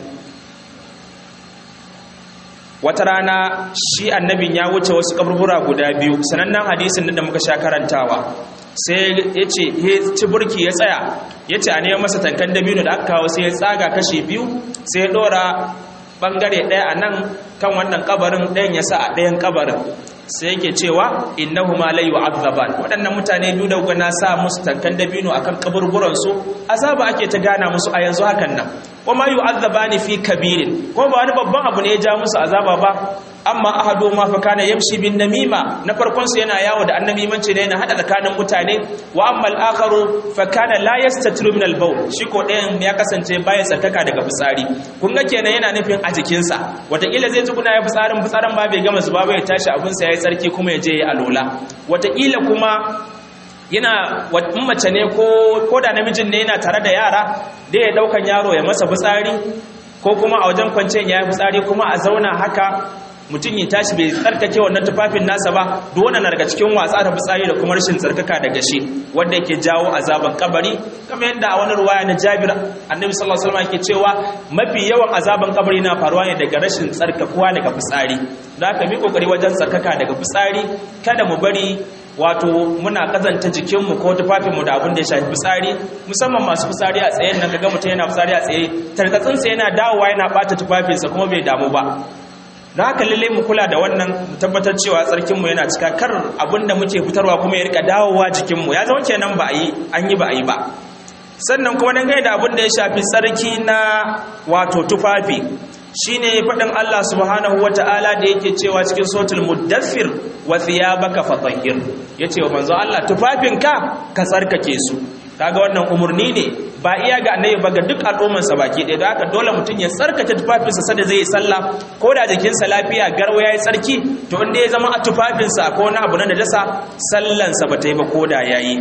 wata rana shi annabin ya wuce wasu kaburbura guda biyu sanannen hadisin da muka sha karantawa sai ya ce ya ci burki ya tsaya ya ce a neman masa tankan dabino da aka kawo sai ya tsaga kashi biyu sai ya dora bangare ɗaya a nan kan wannan kabarin ɗayan ya sa a ɗayan kabarin sai yake cewa innahu ma la yu'azzaban waɗannan mutane biyu da kuka na sa musu tankan dabino akan kaburburan su azaba ake ta gana musu a yanzu hakan nan kuma yu'azzabani fi kabirin ko ba wani babban abu ne ya ja musu azaba ba amma ahadu ma fa kana yamshi bin namima na farkon su yana yawo da annabimanci ne yana hada tsakanin mutane wa amma al-akharu fa kana la yastatiru min al-bawl shi ko ɗayan ya kasance baya tsarkaka daga fitsari kun ga kenan yana nufin a jikinsa wataƙila zai tsuguna ya fitsarin fitsarin ba bai gama zuba ba ya tashi abin sa yayi tsarki kuma ya je ya alola wataƙila kuma yana mace ne ko da namijin ne yana tare da yara da ya daukan yaro ya masa fitsari ko kuma a wajen kwanciyar ya yi fitsari kuma a zauna haka mutum ya tashi bai tsarkake wannan tufafin nasa ba duk wannan daga cikin watsa da fitsari da kuma rashin tsarkaka daga shi wanda yake jawo azaban kabari kamar yadda a wani ruwaya na Jabir Annabi sallallahu alaihi wasallam yake cewa mafi yawan azaban kabari na faruwa ne daga rashin tsarkakuwa daga fitsari da haka mi kokari wajen tsarkaka daga fitsari kada mu bari wato muna kazanta jikinmu ko tufafinmu da abin da ya shafi fitsari musamman masu fitsari a tsaye nan kaga mutum yana fitsari a tsaye tarkatsinsa yana dawowa yana bata tufafinsa kuma bai damu ba da haka lalle mu kula da wannan mu tabbatar cewa tsarkinmu yana cika kar abin da muke fitarwa kuma ya rika dawowa jikinmu ya zama kenan ba a yi an yi ba a yi ba sannan kuma dangane da abin da ya shafi tsarki na wato tufafi shine faɗin Allah subhanahu wata'ala da yake cewa cikin sotul muddaffir wa thiyabaka fatahhir yace wa manzo Allah tufafinka ka tsarkake su kaga wannan umurni ne ba iya ga annabi ba ga duk al'umman sa baki ɗaya da haka dole mutum ya tsarkake tufafinsa sada zai yi sallah ko da jikinsa lafiya garwa yayi tsarki to inda ya zama a tufafinsa ko wani abu na najasa sallansa ba ta yi ba ko da yayi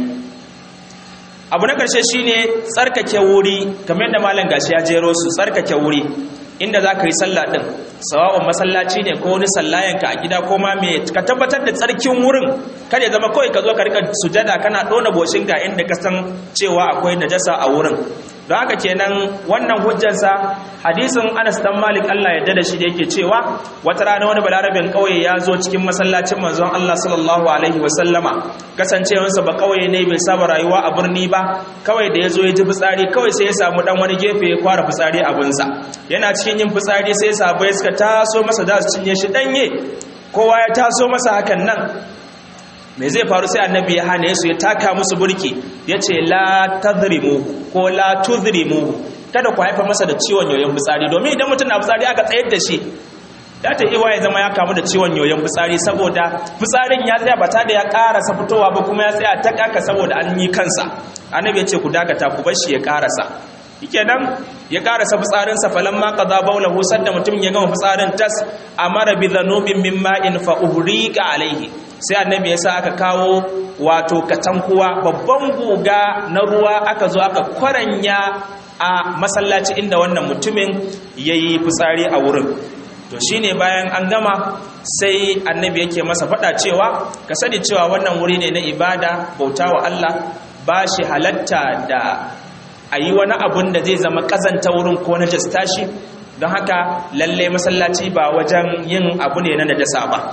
abu na ƙarshe shine tsarkake wuri kamar yadda malam gashi ya jero su tsarkake wuri inda za ka yi sallah ɗin sawa'un masallaci ne ko wani sallayanka a gida ko ma me ka tabbatar da tsarkin wurin kada ya zama kawai ka zo ka rika sujada kana ɗona boshinka inda ka san cewa akwai najasa a wurin don haka kenan wannan hujjarsa hadisin Anas dan Malik Allah ya da shi da yake cewa wata rana wani balarabin kauye ya zo cikin masallacin manzon Allah sallallahu alaihi wasallama kasancewarsa ba kauye ne bai saba rayuwa a birni ba kawai da ya zo ya ji fitsari kawai sai ya samu dan wani gefe ya fara fitsari abinsa yana cikin yin fitsari sai sahabbai suka taso masa da su cinye shi danye kowa ya taso masa hakan nan me zai faru sai annabi ya hane su ya taka musu burki ya ce la tadrimu ko la tudrimu kada ku haifa masa da ciwon yoyon fitsari domin idan mutum na fitsari aka tsayar da shi ya ta iwa ya zama ya kamu da ciwon yoyon fitsari saboda fitsarin ya tsaya ba ta da ya karasa fitowa ba kuma ya tsaya ta kaka saboda an yi kansa annabi ya ce ku dakata ku bar shi ya karasa nan ya karasa fitsarinsa falamma qada bawlahu sadda mutum ya gama fitsarin tas amara bi dhanubin min ma'in fa uhriqa alaihi sai annabi ya sa aka kawo wato katankuwa babban guga na ruwa aka zo aka kwaranya a masallaci inda wannan mutumin yayi fitsari a wurin to shine bayan an gama sai annabi yake masa faɗa cewa ka sani cewa wannan wuri ne na ibada bautawa Allah ba shi halatta da a yi wani abun da zai zama ƙazanta wurin ko na jasta shi don haka lalle masallaci ba wajen yin abu ne na najasa ba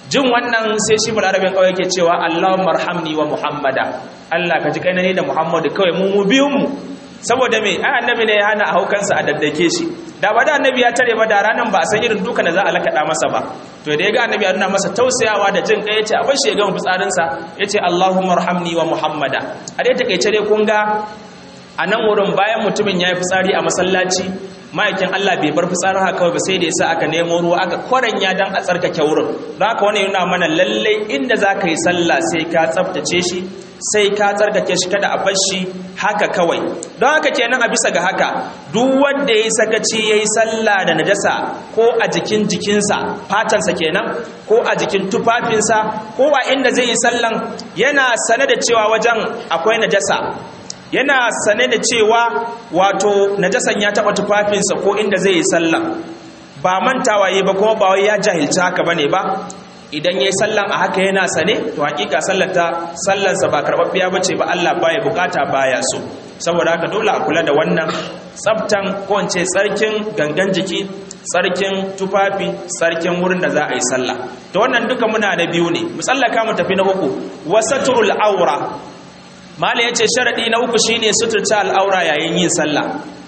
jin wannan sai shi balarabin kawai yake cewa Allahumma arhamni wa Muhammada Allah ka ji kai ne da Muhammadu kawai mu mu biyun mu saboda me ai annabi ne ya hana a haukansa a daddake shi da ba da annabi ya tare ba da ranan ba a san irin duka da za a lakaɗa masa ba to da ya ga annabi ya nuna masa tausayawa da jin kai yace a bar shi ya gama fitsarinsa yace Allahumma arhamni wa Muhammada a dai takeice dai kun ga a nan wurin bayan mutumin ya yi fitsari a masallaci ma'aikin Allah bai bar fitsarin haka kawai ba sai da yasa aka nemo ruwa aka kwaranya dan a tsarkake wurin don haka wani yana mana lallai inda za ka yi sallah sai ka tsaftace shi sai ka tsarkake shi kada a bar shi haka kawai don haka kenan a bisa ga haka duk wanda ya yi sakaci ya yi sallah da najasa ko a jikin jikinsa fatansa kenan ko a jikin tufafinsa ko a inda zai yi sallan yana sane da cewa wajen akwai najasa yana sane da cewa wato najasan ya taba tufafinsa ko inda zai yi sallah ba mantawa yi ba kuma ba wai ya jahilci haka bane ba idan yayi sallan a haka yana sane to hakika sallata sallansa ba karbabbiya bace ba Allah baya bukata baya so saboda haka dole a kula da wannan tsaftan ko in ce tsarkin gangan jiki tsarkin tufafi tsarkin wurin da za a yi sallah to wannan duka muna da biyu ne musallaka mu tafi na uku wasatul aura mala ya ce sharaɗi na uku shine suturta al'aura yayin yin sallah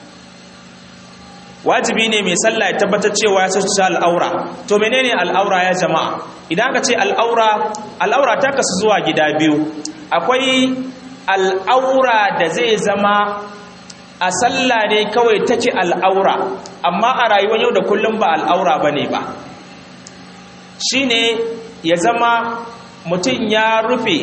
wajibi ne mai sallah ya tabbatar cewa ya suturta al'aura to menene al'aura ya jama'a idan aka ce al'aura al'aura ta kasu zuwa gida biyu akwai al'aura da zai zama a sallah ne kawai take al'aura amma a rayuwar yau da kullum ba al'aura ba ne ba shine ya zama mutum ya rufe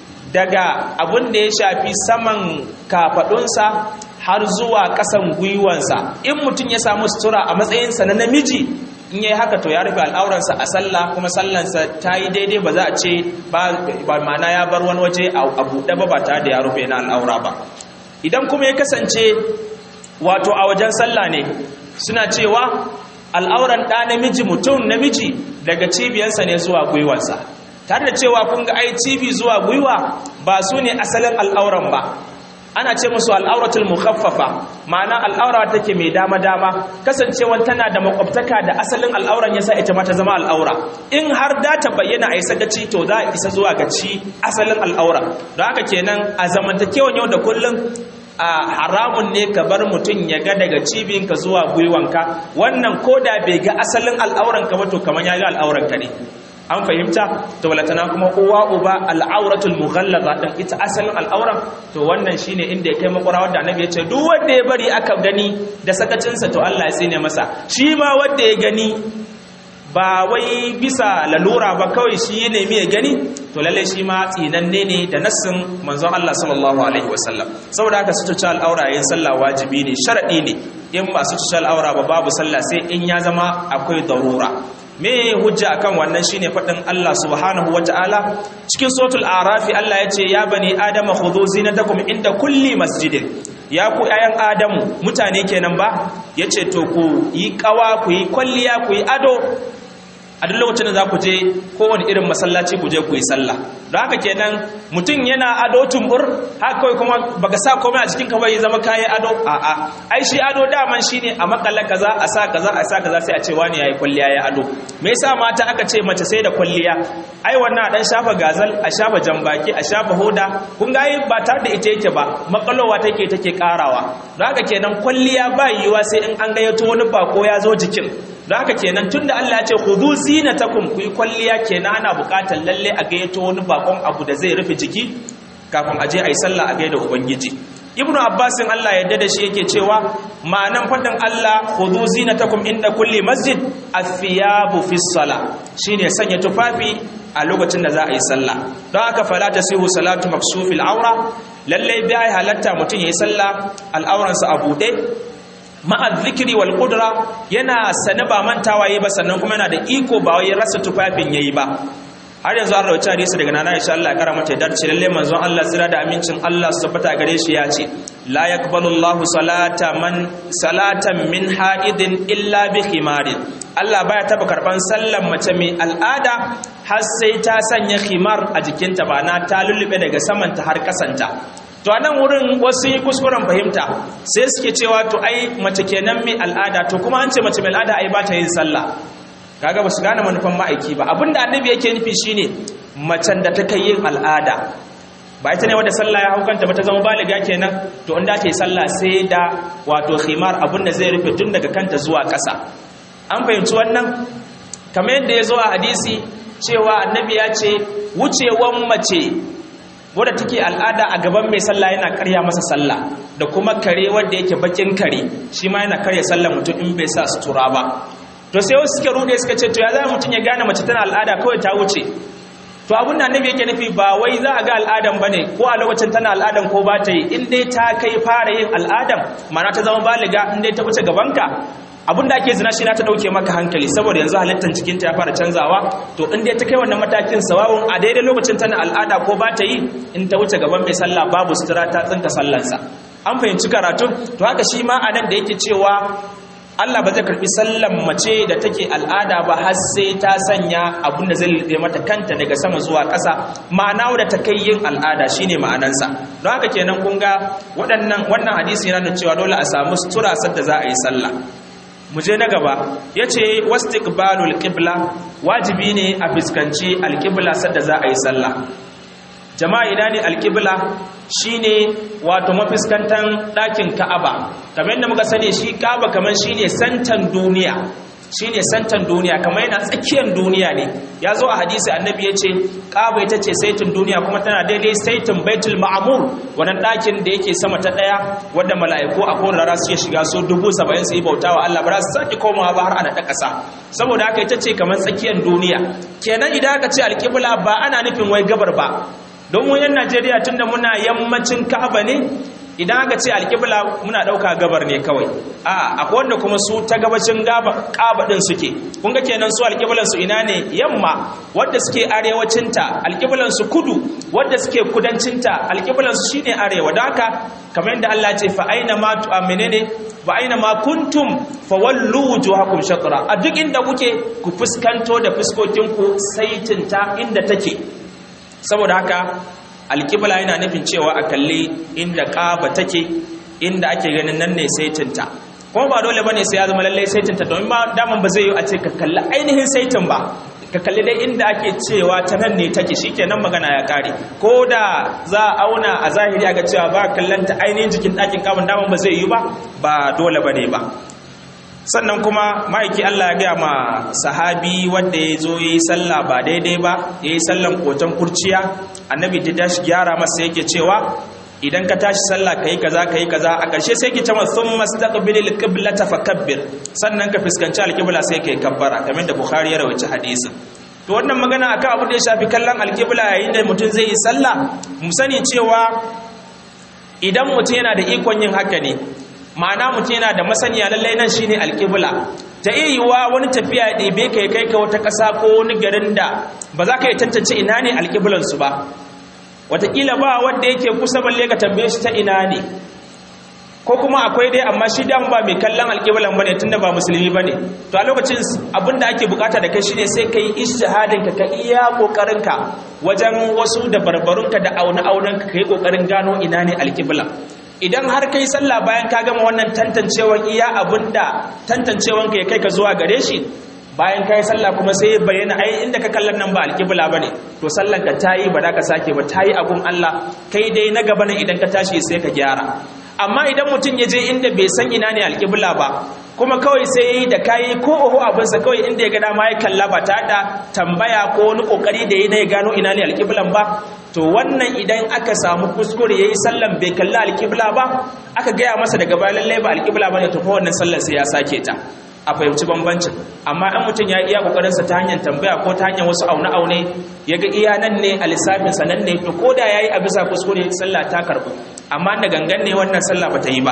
daga abin da ya shafi saman kafadunsa har zuwa ƙasan gwiwansa in mutum ya samu sutura a matsayinsa na namiji in yi haka to ya rufe al'auransa a sallah kuma sallansa ta yi daidai ba za a ce ba mana ya bar wani waje a buɗe ba ba tare da ya rufe na al'aura ba idan kuma ya kasance wato a wajen sallah ne suna cewa al'auran ɗa namiji mutum namiji daga cibiyarsa ne zuwa gwiwansa tare da cewa kun ga ai cibi zuwa gwiwa ba su ne asalin al'auran ba ana ce musu al'auratul mukhaffafa ma'ana al'aura take mai dama dama kasancewan tana da makwabtaka da asalin al'auran yasa ita ma ta zama al'aura in har da ta bayyana a yi sagaci to za a isa zuwa ga ci asalin al'aura don haka kenan a zamantakewan yau da kullum a haramun ne ka bar mutum ya ga daga cibinka zuwa gwiwanka wannan ko da bai ga asalin al'auranka ba to kamar ya ga al'auranka ne an fahimta to walatana kuma uwa uba al'auratul mughallaza din ita asalin al'auran to wannan shine inda ya kai makwara wanda annabi ya ce duk wanda ya bari aka gani da sakacinsa to Allah ya tsine masa shi ma wanda ya gani ba wai bisa lalura ba kawai shi ya nemi ya gani to lalle shi ma tsinanne ne da nassin manzon Allah sallallahu alaihi wasallam saboda haka sutuce al'aura yin sallah wajibi ne sharadi ne in ba sutuce al'aura ba babu sallah sai in ya zama akwai darura me hujja akan wannan shine fadin Allah subhanahu wataala cikin suratul arafi Allah yace ya bani adama khudhu zinatakum inda kulli masjidin ya ku ayan adamu mutane kenan ba yace to ku yi kawa ku yi kwalliya ku yi ado a duk lokacin da za ku je kowane irin masallaci ku je ku yi sallah don haka kenan mutum yana ado tumbur haka kawai kuma baka sa komai a cikin ka bai zama kayi ado a'a ai shi ado daman shine a makalla kaza a sa kaza a sa kaza sai a ce wani yayi kwalliya ya ado me yasa mata aka ce mace sai da kwalliya ai wannan dan shafa gazal a shafa jambaki a shafa hoda kun ga ba tare da ita yake ba makalowa take take karawa don haka kenan kwalliya ba yiwa sai in an gayyato wani bako ya zo jikin don haka kenan tunda Allah ya ce khudhu zinatakum ku yi kwalliya kenan ana buƙatar lalle a gayyato wani bakon abu da zai rufe jiki kafin a je a yi sallah a gaida ubangiji ibnu abbasin Allah yadda da shi yake cewa ma'anan faɗin Allah khudhu zinatakum inda kulli masjid athiyabu fi sala shine sanya tufafi a lokacin da za a yi sallah don haka fala tasihu salatu maksufil aura lalle bai halatta mutum yayi sallah al'auransa a buɗe ma'ad zikiri wal kudura yana sane ba mantawa yi ba sannan kuma yana da iko ba wai rasa tufafin yayi ba har yanzu an rawaita hadisi daga nana insha Allah ya kara mata da ce lalle manzon Allah tsira da amincin Allah su tabbata gare shi ya ce la yaqbalu Allahu salata man salatan min haidin illa bi khimarin Allah baya taba karban sallan mace mai al'ada har sai ta sanya khimar a jikinta ba na ta lullube daga samanta har kasanta to anan wurin wasu yi kuskuren fahimta sai suke cewa to ai mace kenan mai al'ada to kuma an ce mace mai al'ada ai ba ta yin sallah kaga ba su gane manufan ma'aiki ba abinda annabi yake nufi shine macen da ta kai yin al'ada ba ita ne wadda sallah ya haukanta ba ta zama baliga kenan to inda ta yi sallah sai da wato khimar abin da zai rufe tun daga kanta zuwa ƙasa an fahimci wannan kamar yadda ya zo a hadisi cewa annabi ya ce wucewan mace wadda take al'ada a gaban mai sallah yana karya masa sallah da kuma kare wanda yake bakin kare shi ma yana karya sallah mutum in bai sa sutura ba to sai wasu suke rude suka ce to ya za mutum ya gane mace tana al'ada kawai ta wuce to abin da annabi yake nufi ba wai za a ga al'adan bane ko a lokacin tana al'adan ko ba ta yi in dai ta kai fara yin al'adan mana ta zama baliga in dai ta wuce gabanka abin da ake zina shi na ta dauke maka hankali saboda yanzu halittar cikinta ya fara canzawa to in dai ta kai wannan matakin sawawun a daidai lokacin tana al'ada ko ba ta yi in ta wuce gaban mai sallah babu sutura ta tsinka sallansa an fahimci karatu to haka shi ma a nan da yake cewa Allah ba zai karbi sallan mace da take al'ada ba har sai ta sanya abin da zai lade mata kanta daga sama zuwa ƙasa ma'ana wadda ta kai yin al'ada shine ma'anansa don haka kenan kun ga waɗannan wannan hadisi yana da cewa dole a samu sutura sadda za a yi sallah mu je na gaba ya ce wastiqbalul qibla wajibi ne a fuskanci alqibla sadda za a yi sallah jama'a ina ne alqibla shine wato mafiskantan ɗakin ka'aba kamar yadda muka sani shi ka'aba kamar shine santan duniya shine santan duniya kamar yana tsakiyar duniya ne ya zo a hadisi annabi ya ce ka'aba ita ce saitin duniya kuma tana daidai saitin baitul ma'amur wannan ɗakin da yake sama ta ɗaya wadda mala'iku a kowane rana suke shiga so dubu saba'in su yi bauta wa Allah ba za su sake komawa ba har ana ta ƙasa saboda haka ita ce kamar tsakiyar duniya kenan idan aka ce alƙibla ba ana nufin wai gabar ba don mu yan Najeriya tunda muna yammacin Ka'aba ne idan aka ce alƙibla muna ɗauka gabar ne kawai a akwai wanda kuma su ta gabacin Ka'aba ɗin suke kun ga kenan su alƙiblan su ina ne yamma wanda suke arewacin ta alƙiblan su kudu wanda suke kudancin ta alƙiblan su shine arewa don haka kamar yadda Allah ce fa aina ma tu menene fa aina ma kuntum fa wallu wujuhakum shatra a duk inda kuke ku fuskanto da fuskokinku saitin ta inda take saboda haka alƙibla yana nufin cewa a kalli inda ƙaba take inda ake ganin nan ne saitinta kuma ba dole bane sai ya zama lallai saitinta domin ba daman ba zai yi a ce ka kalli ainihin saitin ba ka kalli dai inda ake cewa ta nan ne take shikenan magana ya kare ko da za a auna a zahiri a ga cewa ba kallanta ainihin jikin ɗakin ƙaban daman ba zai yi ba ba dole bane ba sannan kuma ma'aiki Allah ya gaya ma sahabi wanda ya zo ya yi sallah ba daidai ba ya yi sallan koton kurciya annabi ta tashi gyara masa yake cewa idan ka tashi sallah ka yi kaza ka yi kaza a ƙarshe sai ki cama sun mastaqbilil qiblata fakabbir sannan ka fuskanci alqibla sai ka yi kabbara kamar da bukhari ya rawaita hadisin to wannan magana akan abu da ya shafi kallon alqibla yayin da mutum zai yi sallah mu sani cewa idan mutum yana da ikon yin haka ne ma'ana mutum yana da masaniya lallai nan shine alƙibla ta iya yiwuwa wani tafiya ya ɗebe ka ya kai ka wata ƙasa ko wani garin da ba za ka yi tantance ina ne alƙiblansu ba wataƙila ba wanda yake kusa balle ka tambaye shi ta ina ne ko kuma akwai dai amma shi dan ba mai kallon alƙiblan bane tunda ba musulmi bane to a lokacin abin da ake bukata da kai shine sai ka yi ijtihadin ka ka iya kokarin ka wajen wasu da barbarunka da auna aunan ka kai kokarin gano ina ne alƙiblan idan har kai sallah bayan ka gama wannan tantancewar iya abinda tantancewanka ya kai ka zuwa gare shi bayan kai sallah kuma sai bayyana ai inda ka kallon nan ba alƙibla bane to sallan ka tayi ba da ka sake ba tayi abun Allah kai dai na gaba ne idan ka tashi sai ka gyara amma idan mutum ya je inda bai san ina ne alƙibla ba kuma kawai sai yayi da kayi ko oho abinsa kawai inda ya ga dama ya kalla ba ta da tambaya ko wani kokari da yayi na ya gano ina ne alƙiblan ba to wannan idan aka samu kuskure yayi sallan bai kalla alƙibla ba aka gaya masa daga baya lalle ba alƙibla bane to fa wannan sallar sai ya sake ta a fahimci bambancin amma an mutum ya iya kokarinsa ta hanyar tambaya ko ta hanyar wasu aune-aune ya ga iya nan ne a lissafinsa nan ne to ko da ya yi a bisa kuskure sallah ta karɓu amma da gangan ne wannan sallah ba ta yi ba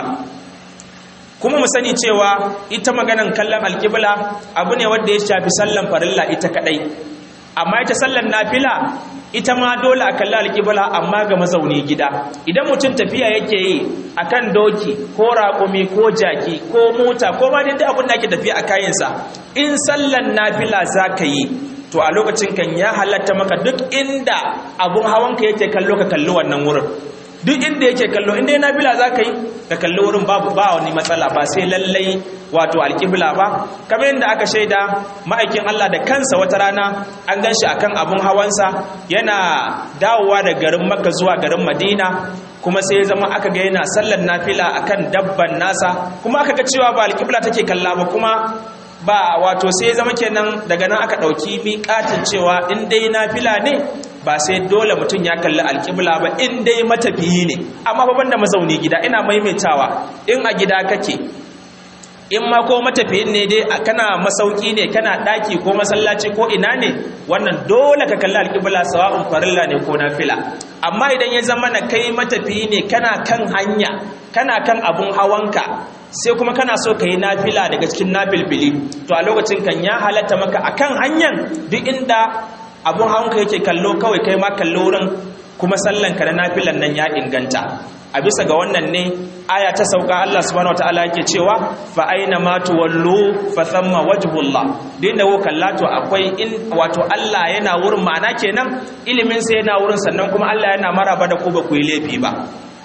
kuma mu sani cewa ita maganan kallon alkibla abu ne wanda ya shafi sallan farilla ita kadai amma ita sallan nafila ita ma dole a kalli alkibla amma ga mazauni gida idan mutum tafiya yake yi akan doki ko raƙumi ko jaki ko mota ko ma dai abin da ake tafiya a kayansa in sallan nafila za ka yi to a lokacin kan ya halatta maka duk inda abun hawanka yake kallo ka kalli wannan wurin duk inda yake kallo inda yana bila za ka yi ka kalli wurin babu ba wani matsala ba sai lallai wato alƙibla ba kamar yadda aka shaida ma'aikin Allah da kansa wata rana an gan shi akan abun hawansa yana dawowa da garin makka zuwa garin madina kuma sai ya zama aka ga yana sallar nafila akan dabban nasa kuma aka ga cewa ba alƙibla take kalla ba kuma ba wato sai zama kenan daga nan aka ɗauki miƙatin cewa in dai nafila ne ba sai dole mutum ya kalli alƙibla ba in dai matafiyi ne amma babban da mazauni gida ina maimaitawa in a gida kake in ma ko matafiyin ne dai kana masauki ne kana ɗaki ko masallaci ko ina ne wannan dole ka kalli alƙibla sawa'un farilla ne ko nafila amma idan ya zama na kai matafiyi ne kana kan hanya kana kan abun hawanka sai kuma kana so ka yi nafila daga cikin nafilfili to a lokacin kan ya halatta maka akan hanyar duk inda abun hawanka yake kallo kawai kai ma kallo wurin kuma sallanka na nafilan nan ya inganta a bisa ga wannan ne aya ta sauka Allah subhanahu wataala yake cewa fa aina ma tuwallu fa thamma wajhullah din da ko kalla to akwai in wato Allah yana wurin ma'ana kenan ilimin sa yana wurin sannan kuma Allah yana maraba da ku ba ku yi laifi ba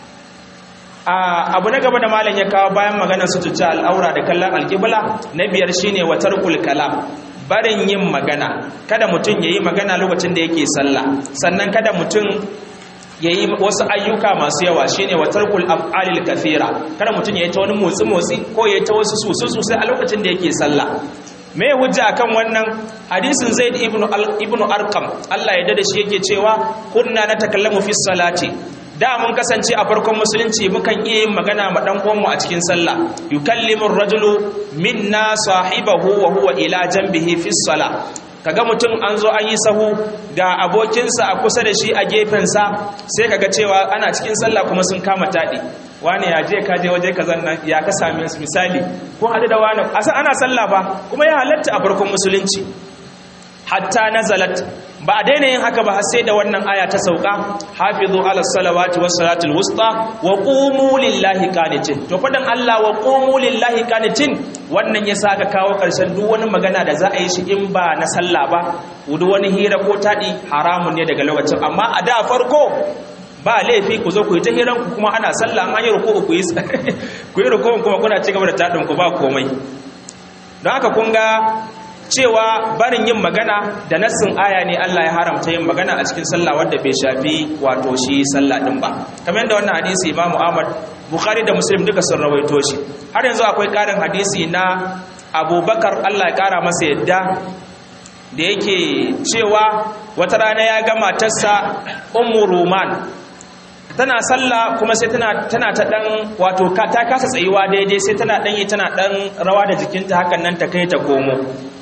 abu na gaba da malam ya kawo bayan maganar sututa al'aura da kallon alƙibla na biyar shine wa tarkul kalam barin yin magana kada mutum yayi magana lokacin da yake sallah sannan kada mutum yayi wasu ayyuka masu yawa shine wa tarkul af'alil kathira kada mutum yayi ta wani motsi motsi ko yayi ta wasu susu sosai a lokacin da yake sallah me hujja akan wannan hadisin zaid ibnu ibnu arqam Allah ya dade shi yake cewa kunna natakallamu fi salati da mun kasance a farkon musulunci mukan iya yin magana ma dan uwanmu a cikin sallah yukallimu ar-rajulu minna sahibahu wa huwa ila janbihi fi salah kaga mutum an zo an yi sahu ga abokinsa a kusa da shi a gefensa sai kaga cewa ana cikin sallah kuma sun kama taɗi wani ya je ka je waje ka zanna ya ka same su misali ko hadu da wani asa ana sallah ba kuma ya halatta a farkon musulunci hatta nazalat ba a daina yin haka ba har sai da wannan aya ta sauka hafizu ala salawati was salatul wusta wa qumu lillahi qanitin to fadan Allah wa qumu lillahi qanitin wannan yasa aka kawo karshen duk wani magana da za a yi shi in ba na sallah ba duk wani hira ko tadi haramun ne daga lokacin amma a da farko ba laifi ku zo ku yi ta hiran ku kuma ana sallah an yi ruku ku yi ku yi ruku kuma kuna ci gaba da tadin ku ba komai don haka kun ga cewa barin yin magana da nassin aya ne Allah ya haramta yin magana a cikin sallah wanda bai shafi wato shi sallah din ba kamar yadda wannan hadisi Imam Ahmad Bukhari da Muslim duka sun rawaito shi har yanzu akwai karin hadisi na Abubakar Allah ya kara masa yadda da yake cewa wata rana ya ga matarsa Ummu Ruman tana sallah kuma sai tana tana ta dan wato ta kasa tsayuwa daidai sai tana dan yi tana dan rawa da jikinta hakan nan ta kai ta komo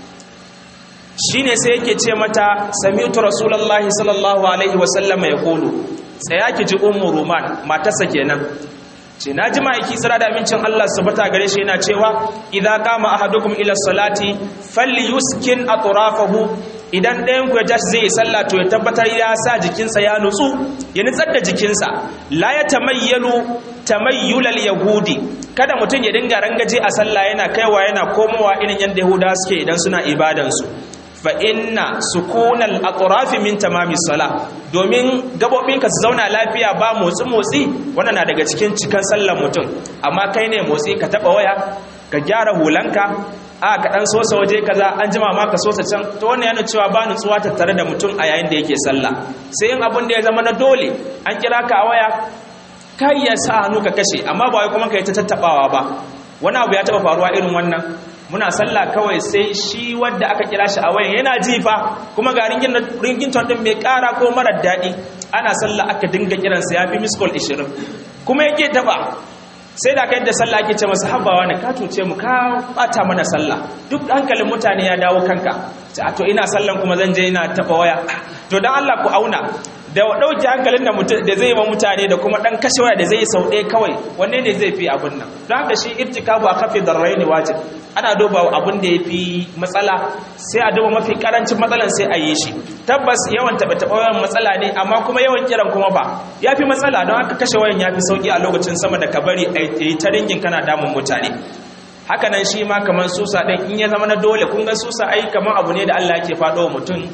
shine sai yake ce mata sami'tu rasulullahi sallallahu alaihi wasallama ya kulu tsaya ki ji ummu ruman matarsa kenan ce na ji ma'aiki tsira da amincin Allah su bata gare shi yana cewa idan kama ahadukum ila salati falyuskin atrafahu idan ɗayan ku ya tashi zai yi sallah to ya tabbatar ya sa jikinsa ya nutsu ya nutsar da jikinsa la ya tamayyalu tamayyulal yahudi kada mutum ya dinga rangaje a sallah yana kaiwa yana komowa irin yadda yahudawa suke idan suna ibadansu fa inna sukunal atrafi min tamami sala domin gabobinka su zauna lafiya ba motsi motsi wannan na daga cikin cikan sallar mutum amma kai ne motsi ka taba waya ka gyara hulanka a ka dan sosa waje kaza an jima ma ka sosa can to wannan yana cewa ba nutsuwa tattare da mutum a yayin da yake sallah sai in abin da ya zama na dole an kira ka a waya kai ya sa hannu ka kashe amma ba wai kuma kai ta tattabawa ba wani abu ya taba faruwa irin wannan muna sallah kawai sai shi wadda aka kira shi a wayan yana jifa kuma ga ringin ton din mai kara ko marar daɗi ana sallah aka dinga kiransa ya fi miskol 20 kuma yake taba sai da kai da sallah ake ce masa habbawa ne ka tuce mu ka bata mana sallah duk hankalin mutane ya dawo kanka to ina sallan kuma zan je ina taba waya to dan Allah ku auna da ɗauke hankalin da zai ma mutane da kuma ɗan kashe waya da zai sau ɗaya kawai wanne ne zai fi abin nan don haka shi irtikabu a kafin darrai ne wajib ana duba abin da ya fi matsala sai a duba mafi karancin matsalan sai a yi shi tabbas yawan taɓa taɓa wayan matsala ne amma kuma yawan kiran kuma ba ya fi matsala don haka kashe wayan ya fi sauƙi a lokacin sama da ka bari a yi ta ringin kana damun mutane haka nan shi ma kamar susa ɗin in ya zama na dole kun ga susa ai kamar abu ne da Allah yake faɗo wa mutum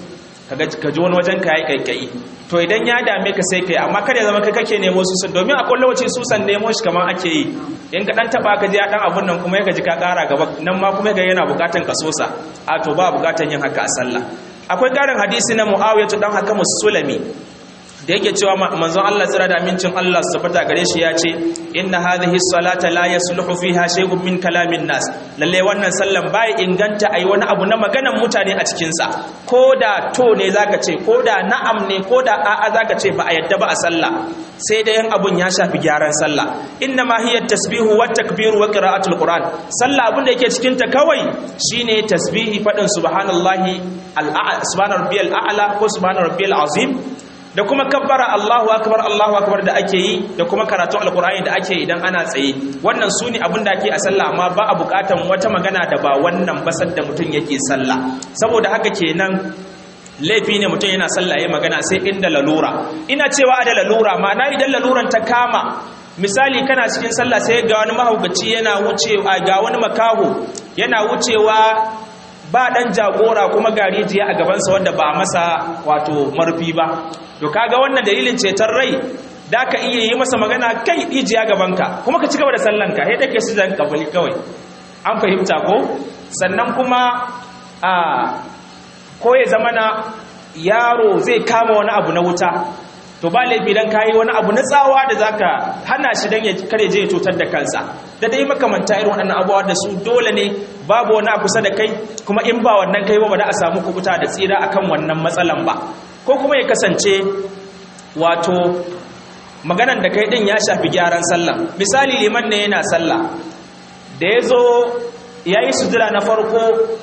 kaga ka ji wani wajen ka yi kaikayi to idan ya dame ka sai kai amma kada ya zama kai kake nemo susan domin akwai lokaci susan nemo shi kamar ake yi in ka dan taba ka ji dan abun nan kuma ya ji ka kara gaba nan ma kuma ga yana bukatan ka sosa a to ba bukatan yin haka a sallah akwai karin hadisi na muawiyah dan haka musulami da yake cewa manzon Allah tsira da amincin Allah su tabbata gare shi ya ce inna hadhihi salata la yasluhu fiha shay'un min kalamin nas lalle wannan sallan bai inganta ayi wani abu na maganan mutane a cikin sa koda to ne zaka ce koda na'am ne koda a'a zaka ce ba a yadda ba a sallah sai da yan abun ya shafi gyaran sallah inna ma hiya tasbihu wa takbiru wa qira'atul qur'an sallah abun da yake cikin ta kawai shine tasbihi fadin subhanallahi al subhana rabbiyal a'la ko subhana rabbiyal azim da kuma kabbara Allahu akbar Allahu akbar da ake yi da kuma karatun alkur'ani da ake idan ana tsaye wannan su ne abin da ake a sallah amma ba a bukatan wata magana da ba wannan basar da mutum yake sallah saboda haka kenan laifi ne mutum yana sallah ya magana sai inda lalura ina cewa da lalura ma'ana idan laluran ta kama misali kana cikin sallah sai ga wani mahaukaci yana wucewa ga wani makaho yana wucewa ba dan jagora kuma garijiya a gabansa wanda ba masa wato marfi ba to kaga wannan dalilin ceton rai da ka iya yi masa magana kai ijiya gabanka kuma ka ci gaba da sallanka sai take su zan kabali kawai an fahimta ko sannan kuma a ko ya zama na yaro zai kama wani abu na wuta to ba laifi dan kayi wani abu na tsawa da zaka hana shi dan ya kare je ya cutar da kansa da dai makamanta irin waɗannan abubuwa da su dole ne babu wani a kusa da kai kuma in ba wannan kai ba ba da a samu kubuta da tsira akan wannan matsalan ba ko kuma ya kasance wato maganan da kai din ya shafi gyaran sallah misali liman ne yana sallah da ya zo ya yi sujira na farko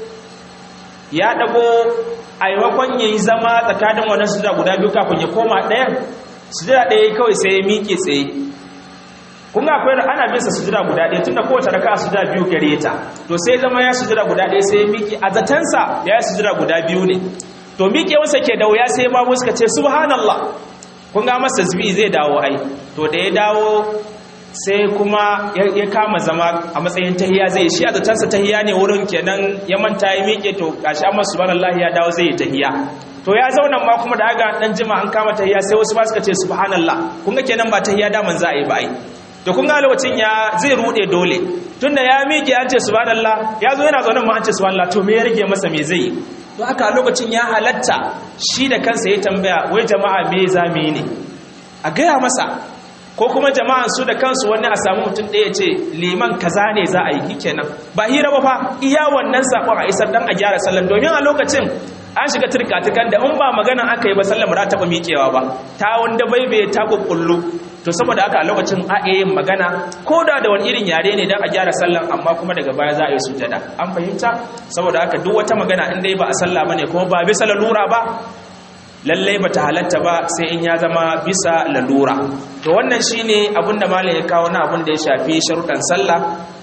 ya dago a yamakon ya yi zama tsakanin wannan sujira guda biyu kafin ya koma ɗayan sujira ɗaya kawai sai ya miƙe tsaye kun ga akwai ana bin sa sujira guda ɗaya tunda kowace raka a sujira biyu gare ta to sai zama ya sujira guda ɗaya sai ya miƙe a zatansa ya yi sujira guda biyu ne to miƙewarsa ke da wuya sai babu suka ce subhanallah kun ga masa zubi zai dawo ai to da ya dawo sai kuma ya kama zama a matsayin tahiya zai shi a zatansa tahiya ne wurin kenan ya manta ya miƙe to gashi amma subhanallah ya dawo zai yi tahiya to ya zauna ma kuma da aga dan jima an kama tahiya sai wasu ba suka ce subhanallah kun ga kenan ba tahiya da man za a yi ba ai to kun ga lokacin ya zai rude dole tunda ya miƙe an ce subhanallah ya zo yana zaune ma an ce subhanallah to me ya rage masa me zai yi to haka lokacin ya halatta shi da kansa ya tambaya wai jama'a me za mu yi ne a gaya masa ko kuma jama'an su da kansu wani a samu mutum ɗaya ce liman kaza ne za a yi kenan ba hira ba fa iya wannan sakon a isar dan a gyara sallan domin a lokacin an shiga turkatukan da in ba magana aka yi ba sallan ba taɓa miƙewa ba ta wanda bai bai ta kukkullu to saboda haka a lokacin a yin magana ko da da wani irin yare ne don a gyara sallan amma kuma daga baya za a yi sujada an fahimta saboda haka duk wata magana in dai ba a sallah bane kuma ba bisa lalura ba lallai bata halatta ba sai in ya zama bisa lalura to wannan shine abin da malam ya kawo na abin da ya shafi sharuɗan sallah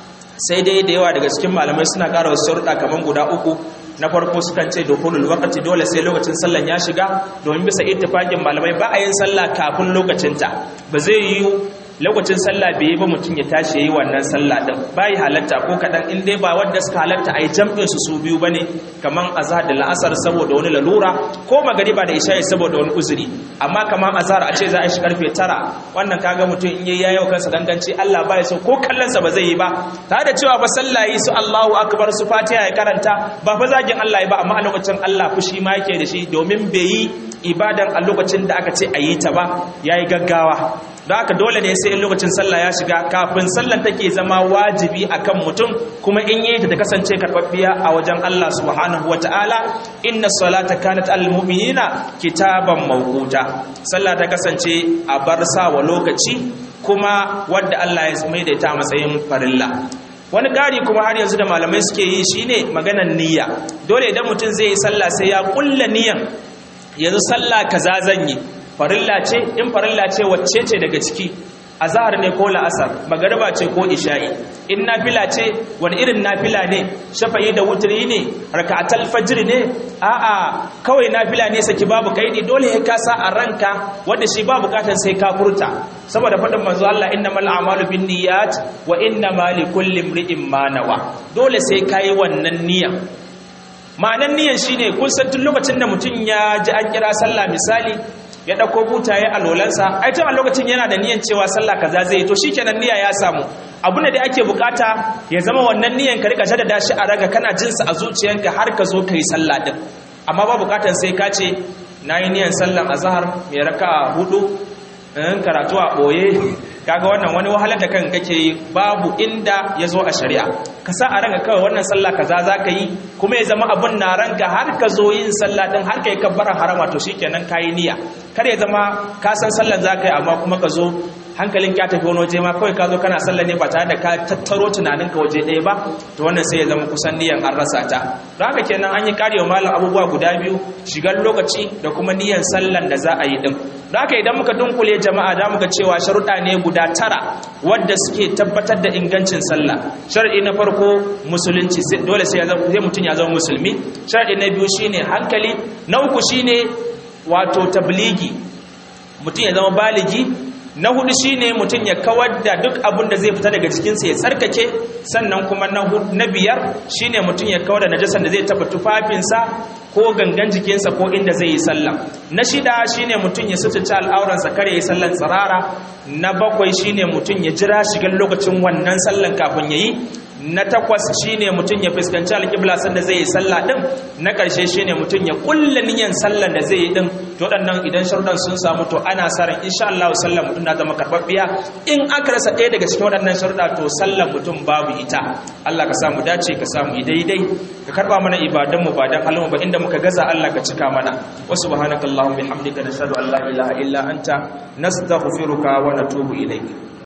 sai dai da yawa daga cikin malamai suna ƙara wasu sharuɗa kamar guda uku na farko sukan ce dukhulul waqti dole sai lokacin sallan ya shiga domin bisa ittifaqin malamai ba a yin sallah kafin lokacinta ba zai yi lokacin sallah bai yi ba mutum ya tashi yayi wannan sallah din bai halatta ko kadan in dai ba wanda suka halatta ai jam'in su su biyu bane kaman azhar da la'asar saboda wani lalura ko magariba da isha'i saboda wani uzuri amma kaman azhar a ce za a shi karfe 9 wannan kaga mutum in yayi yayo kansa ganganci Allah bai so ko kallon sa ba zai yi ba tare da cewa ba sallah yi su Allahu akbar su Fatiha ya karanta ba fa zagin Allah ba amma a lokacin Allah fushi ma yake da shi domin bai yi ibadan a lokacin da aka ce a yi ta ba yayi gaggawa don haka dole ne sai in lokacin sallah ya shiga kafin sallan take zama wajibi akan mutum kuma in yi ta ta kasance karɓaɓɓiya a wajen Allah subhanahu wata'ala inna salata kanat al mu'minina kitaban mawquta sallah ta kasance a bar sa wa lokaci kuma wanda Allah ya maidaita a matsayin farilla wani ƙari kuma har yanzu da malamai suke yi shine maganan niyya dole idan mutum zai yi sallah sai ya kulla niyyan yanzu sallah kaza zan yi farilla ce in farilla ce wacce ce daga ciki azhar ne ko la'asar magariba ce ko isha'i in nafila ce wani irin nafila ne shafa'i da wutri ne raka'atul fajr ne a'a kawai nafila ne saki babu kaidi dole ya kasa a ranka wanda shi babu bukatar sai ka furta saboda faɗin manzo Allah innamal a'malu binniyat wa innamal likulli imrin ma nawa dole sai kai wannan niyya ma'anan niyan shine kun san tun lokacin da mutum ya ji an kira sallah misali ya dauko butaye a lolansa ai tun a lokacin yana da niyan cewa sallah kaza zai to shikenan niyya ya samu abu ne da ake bukata ya zama wannan niyan ka rika jaddada shi a raga kana jin sa a zuciyanka har ka zo kai sallah din amma ba bukatan sai ka ce nayi niyan sallan azhar mai raka'a hudu in karatu a boye kaga wannan wani wahalar da kan kake yi babu inda ya zo a shari'a ka sa a ranka kawai wannan sallah kaza za ka yi kuma ya zama abun na ranka har ka zo yin sallah din har ka yi kabbaran harama to shikenan ka yi niyya kar ya zama ka san sallan za ka yi amma kuma ka zo hankalin ka tafi wani waje ma kawai ka zo kana sallah ne ba tare da ka tattaro tunaninka waje ɗaya ba to wannan sai ya zama kusan niyan an rasa ta don haka kenan an yi karewa malam abubuwa guda biyu shigar lokaci da kuma niyan sallan da za a yi din don haka idan muka dunkule jama'a da muka cewa sharuɗa ne guda tara wadda suke tabbatar da ingancin sallah shar'i na farko musulunci dole sai mutum ya zama musulmi shar'i na biyu shine hankali na uku shine wato tabligi mutum ya zama baligi na hudu shine mutum ya kawar da duk abin da zai fita daga jikinsa ya tsarkake sannan kuma na biyar shine mutum ya kawar da najasan da zai taba tufafinsa ko gangan jikinsa ko inda zai yi sallah na shida shine mutum ya sututa al'auransa kare yi sallan tsirara na bakwai shine mutum ya jira shigar lokacin wannan sallan kafin ya yi na takwas shine mutum ya fuskanci alƙibla sanda zai yi sallah din na ƙarshe shine mutum ya kulla niyyar sallan da zai yi din to waɗannan idan sharuɗan sun samu to ana sa ran insha Allah sallan mutum na zama karɓaɓɓiya in aka rasa ɗaya daga cikin waɗannan sharuɗa to sallan mutum babu ita Allah ka samu dace ka samu daidai ka karɓa mana ibadan mu ba dan halin ba inda muka gaza Allah ka cika mana wa subhanakallahumma bihamdika nashhadu an la ilaha illa anta nastaghfiruka wa natubu ilayk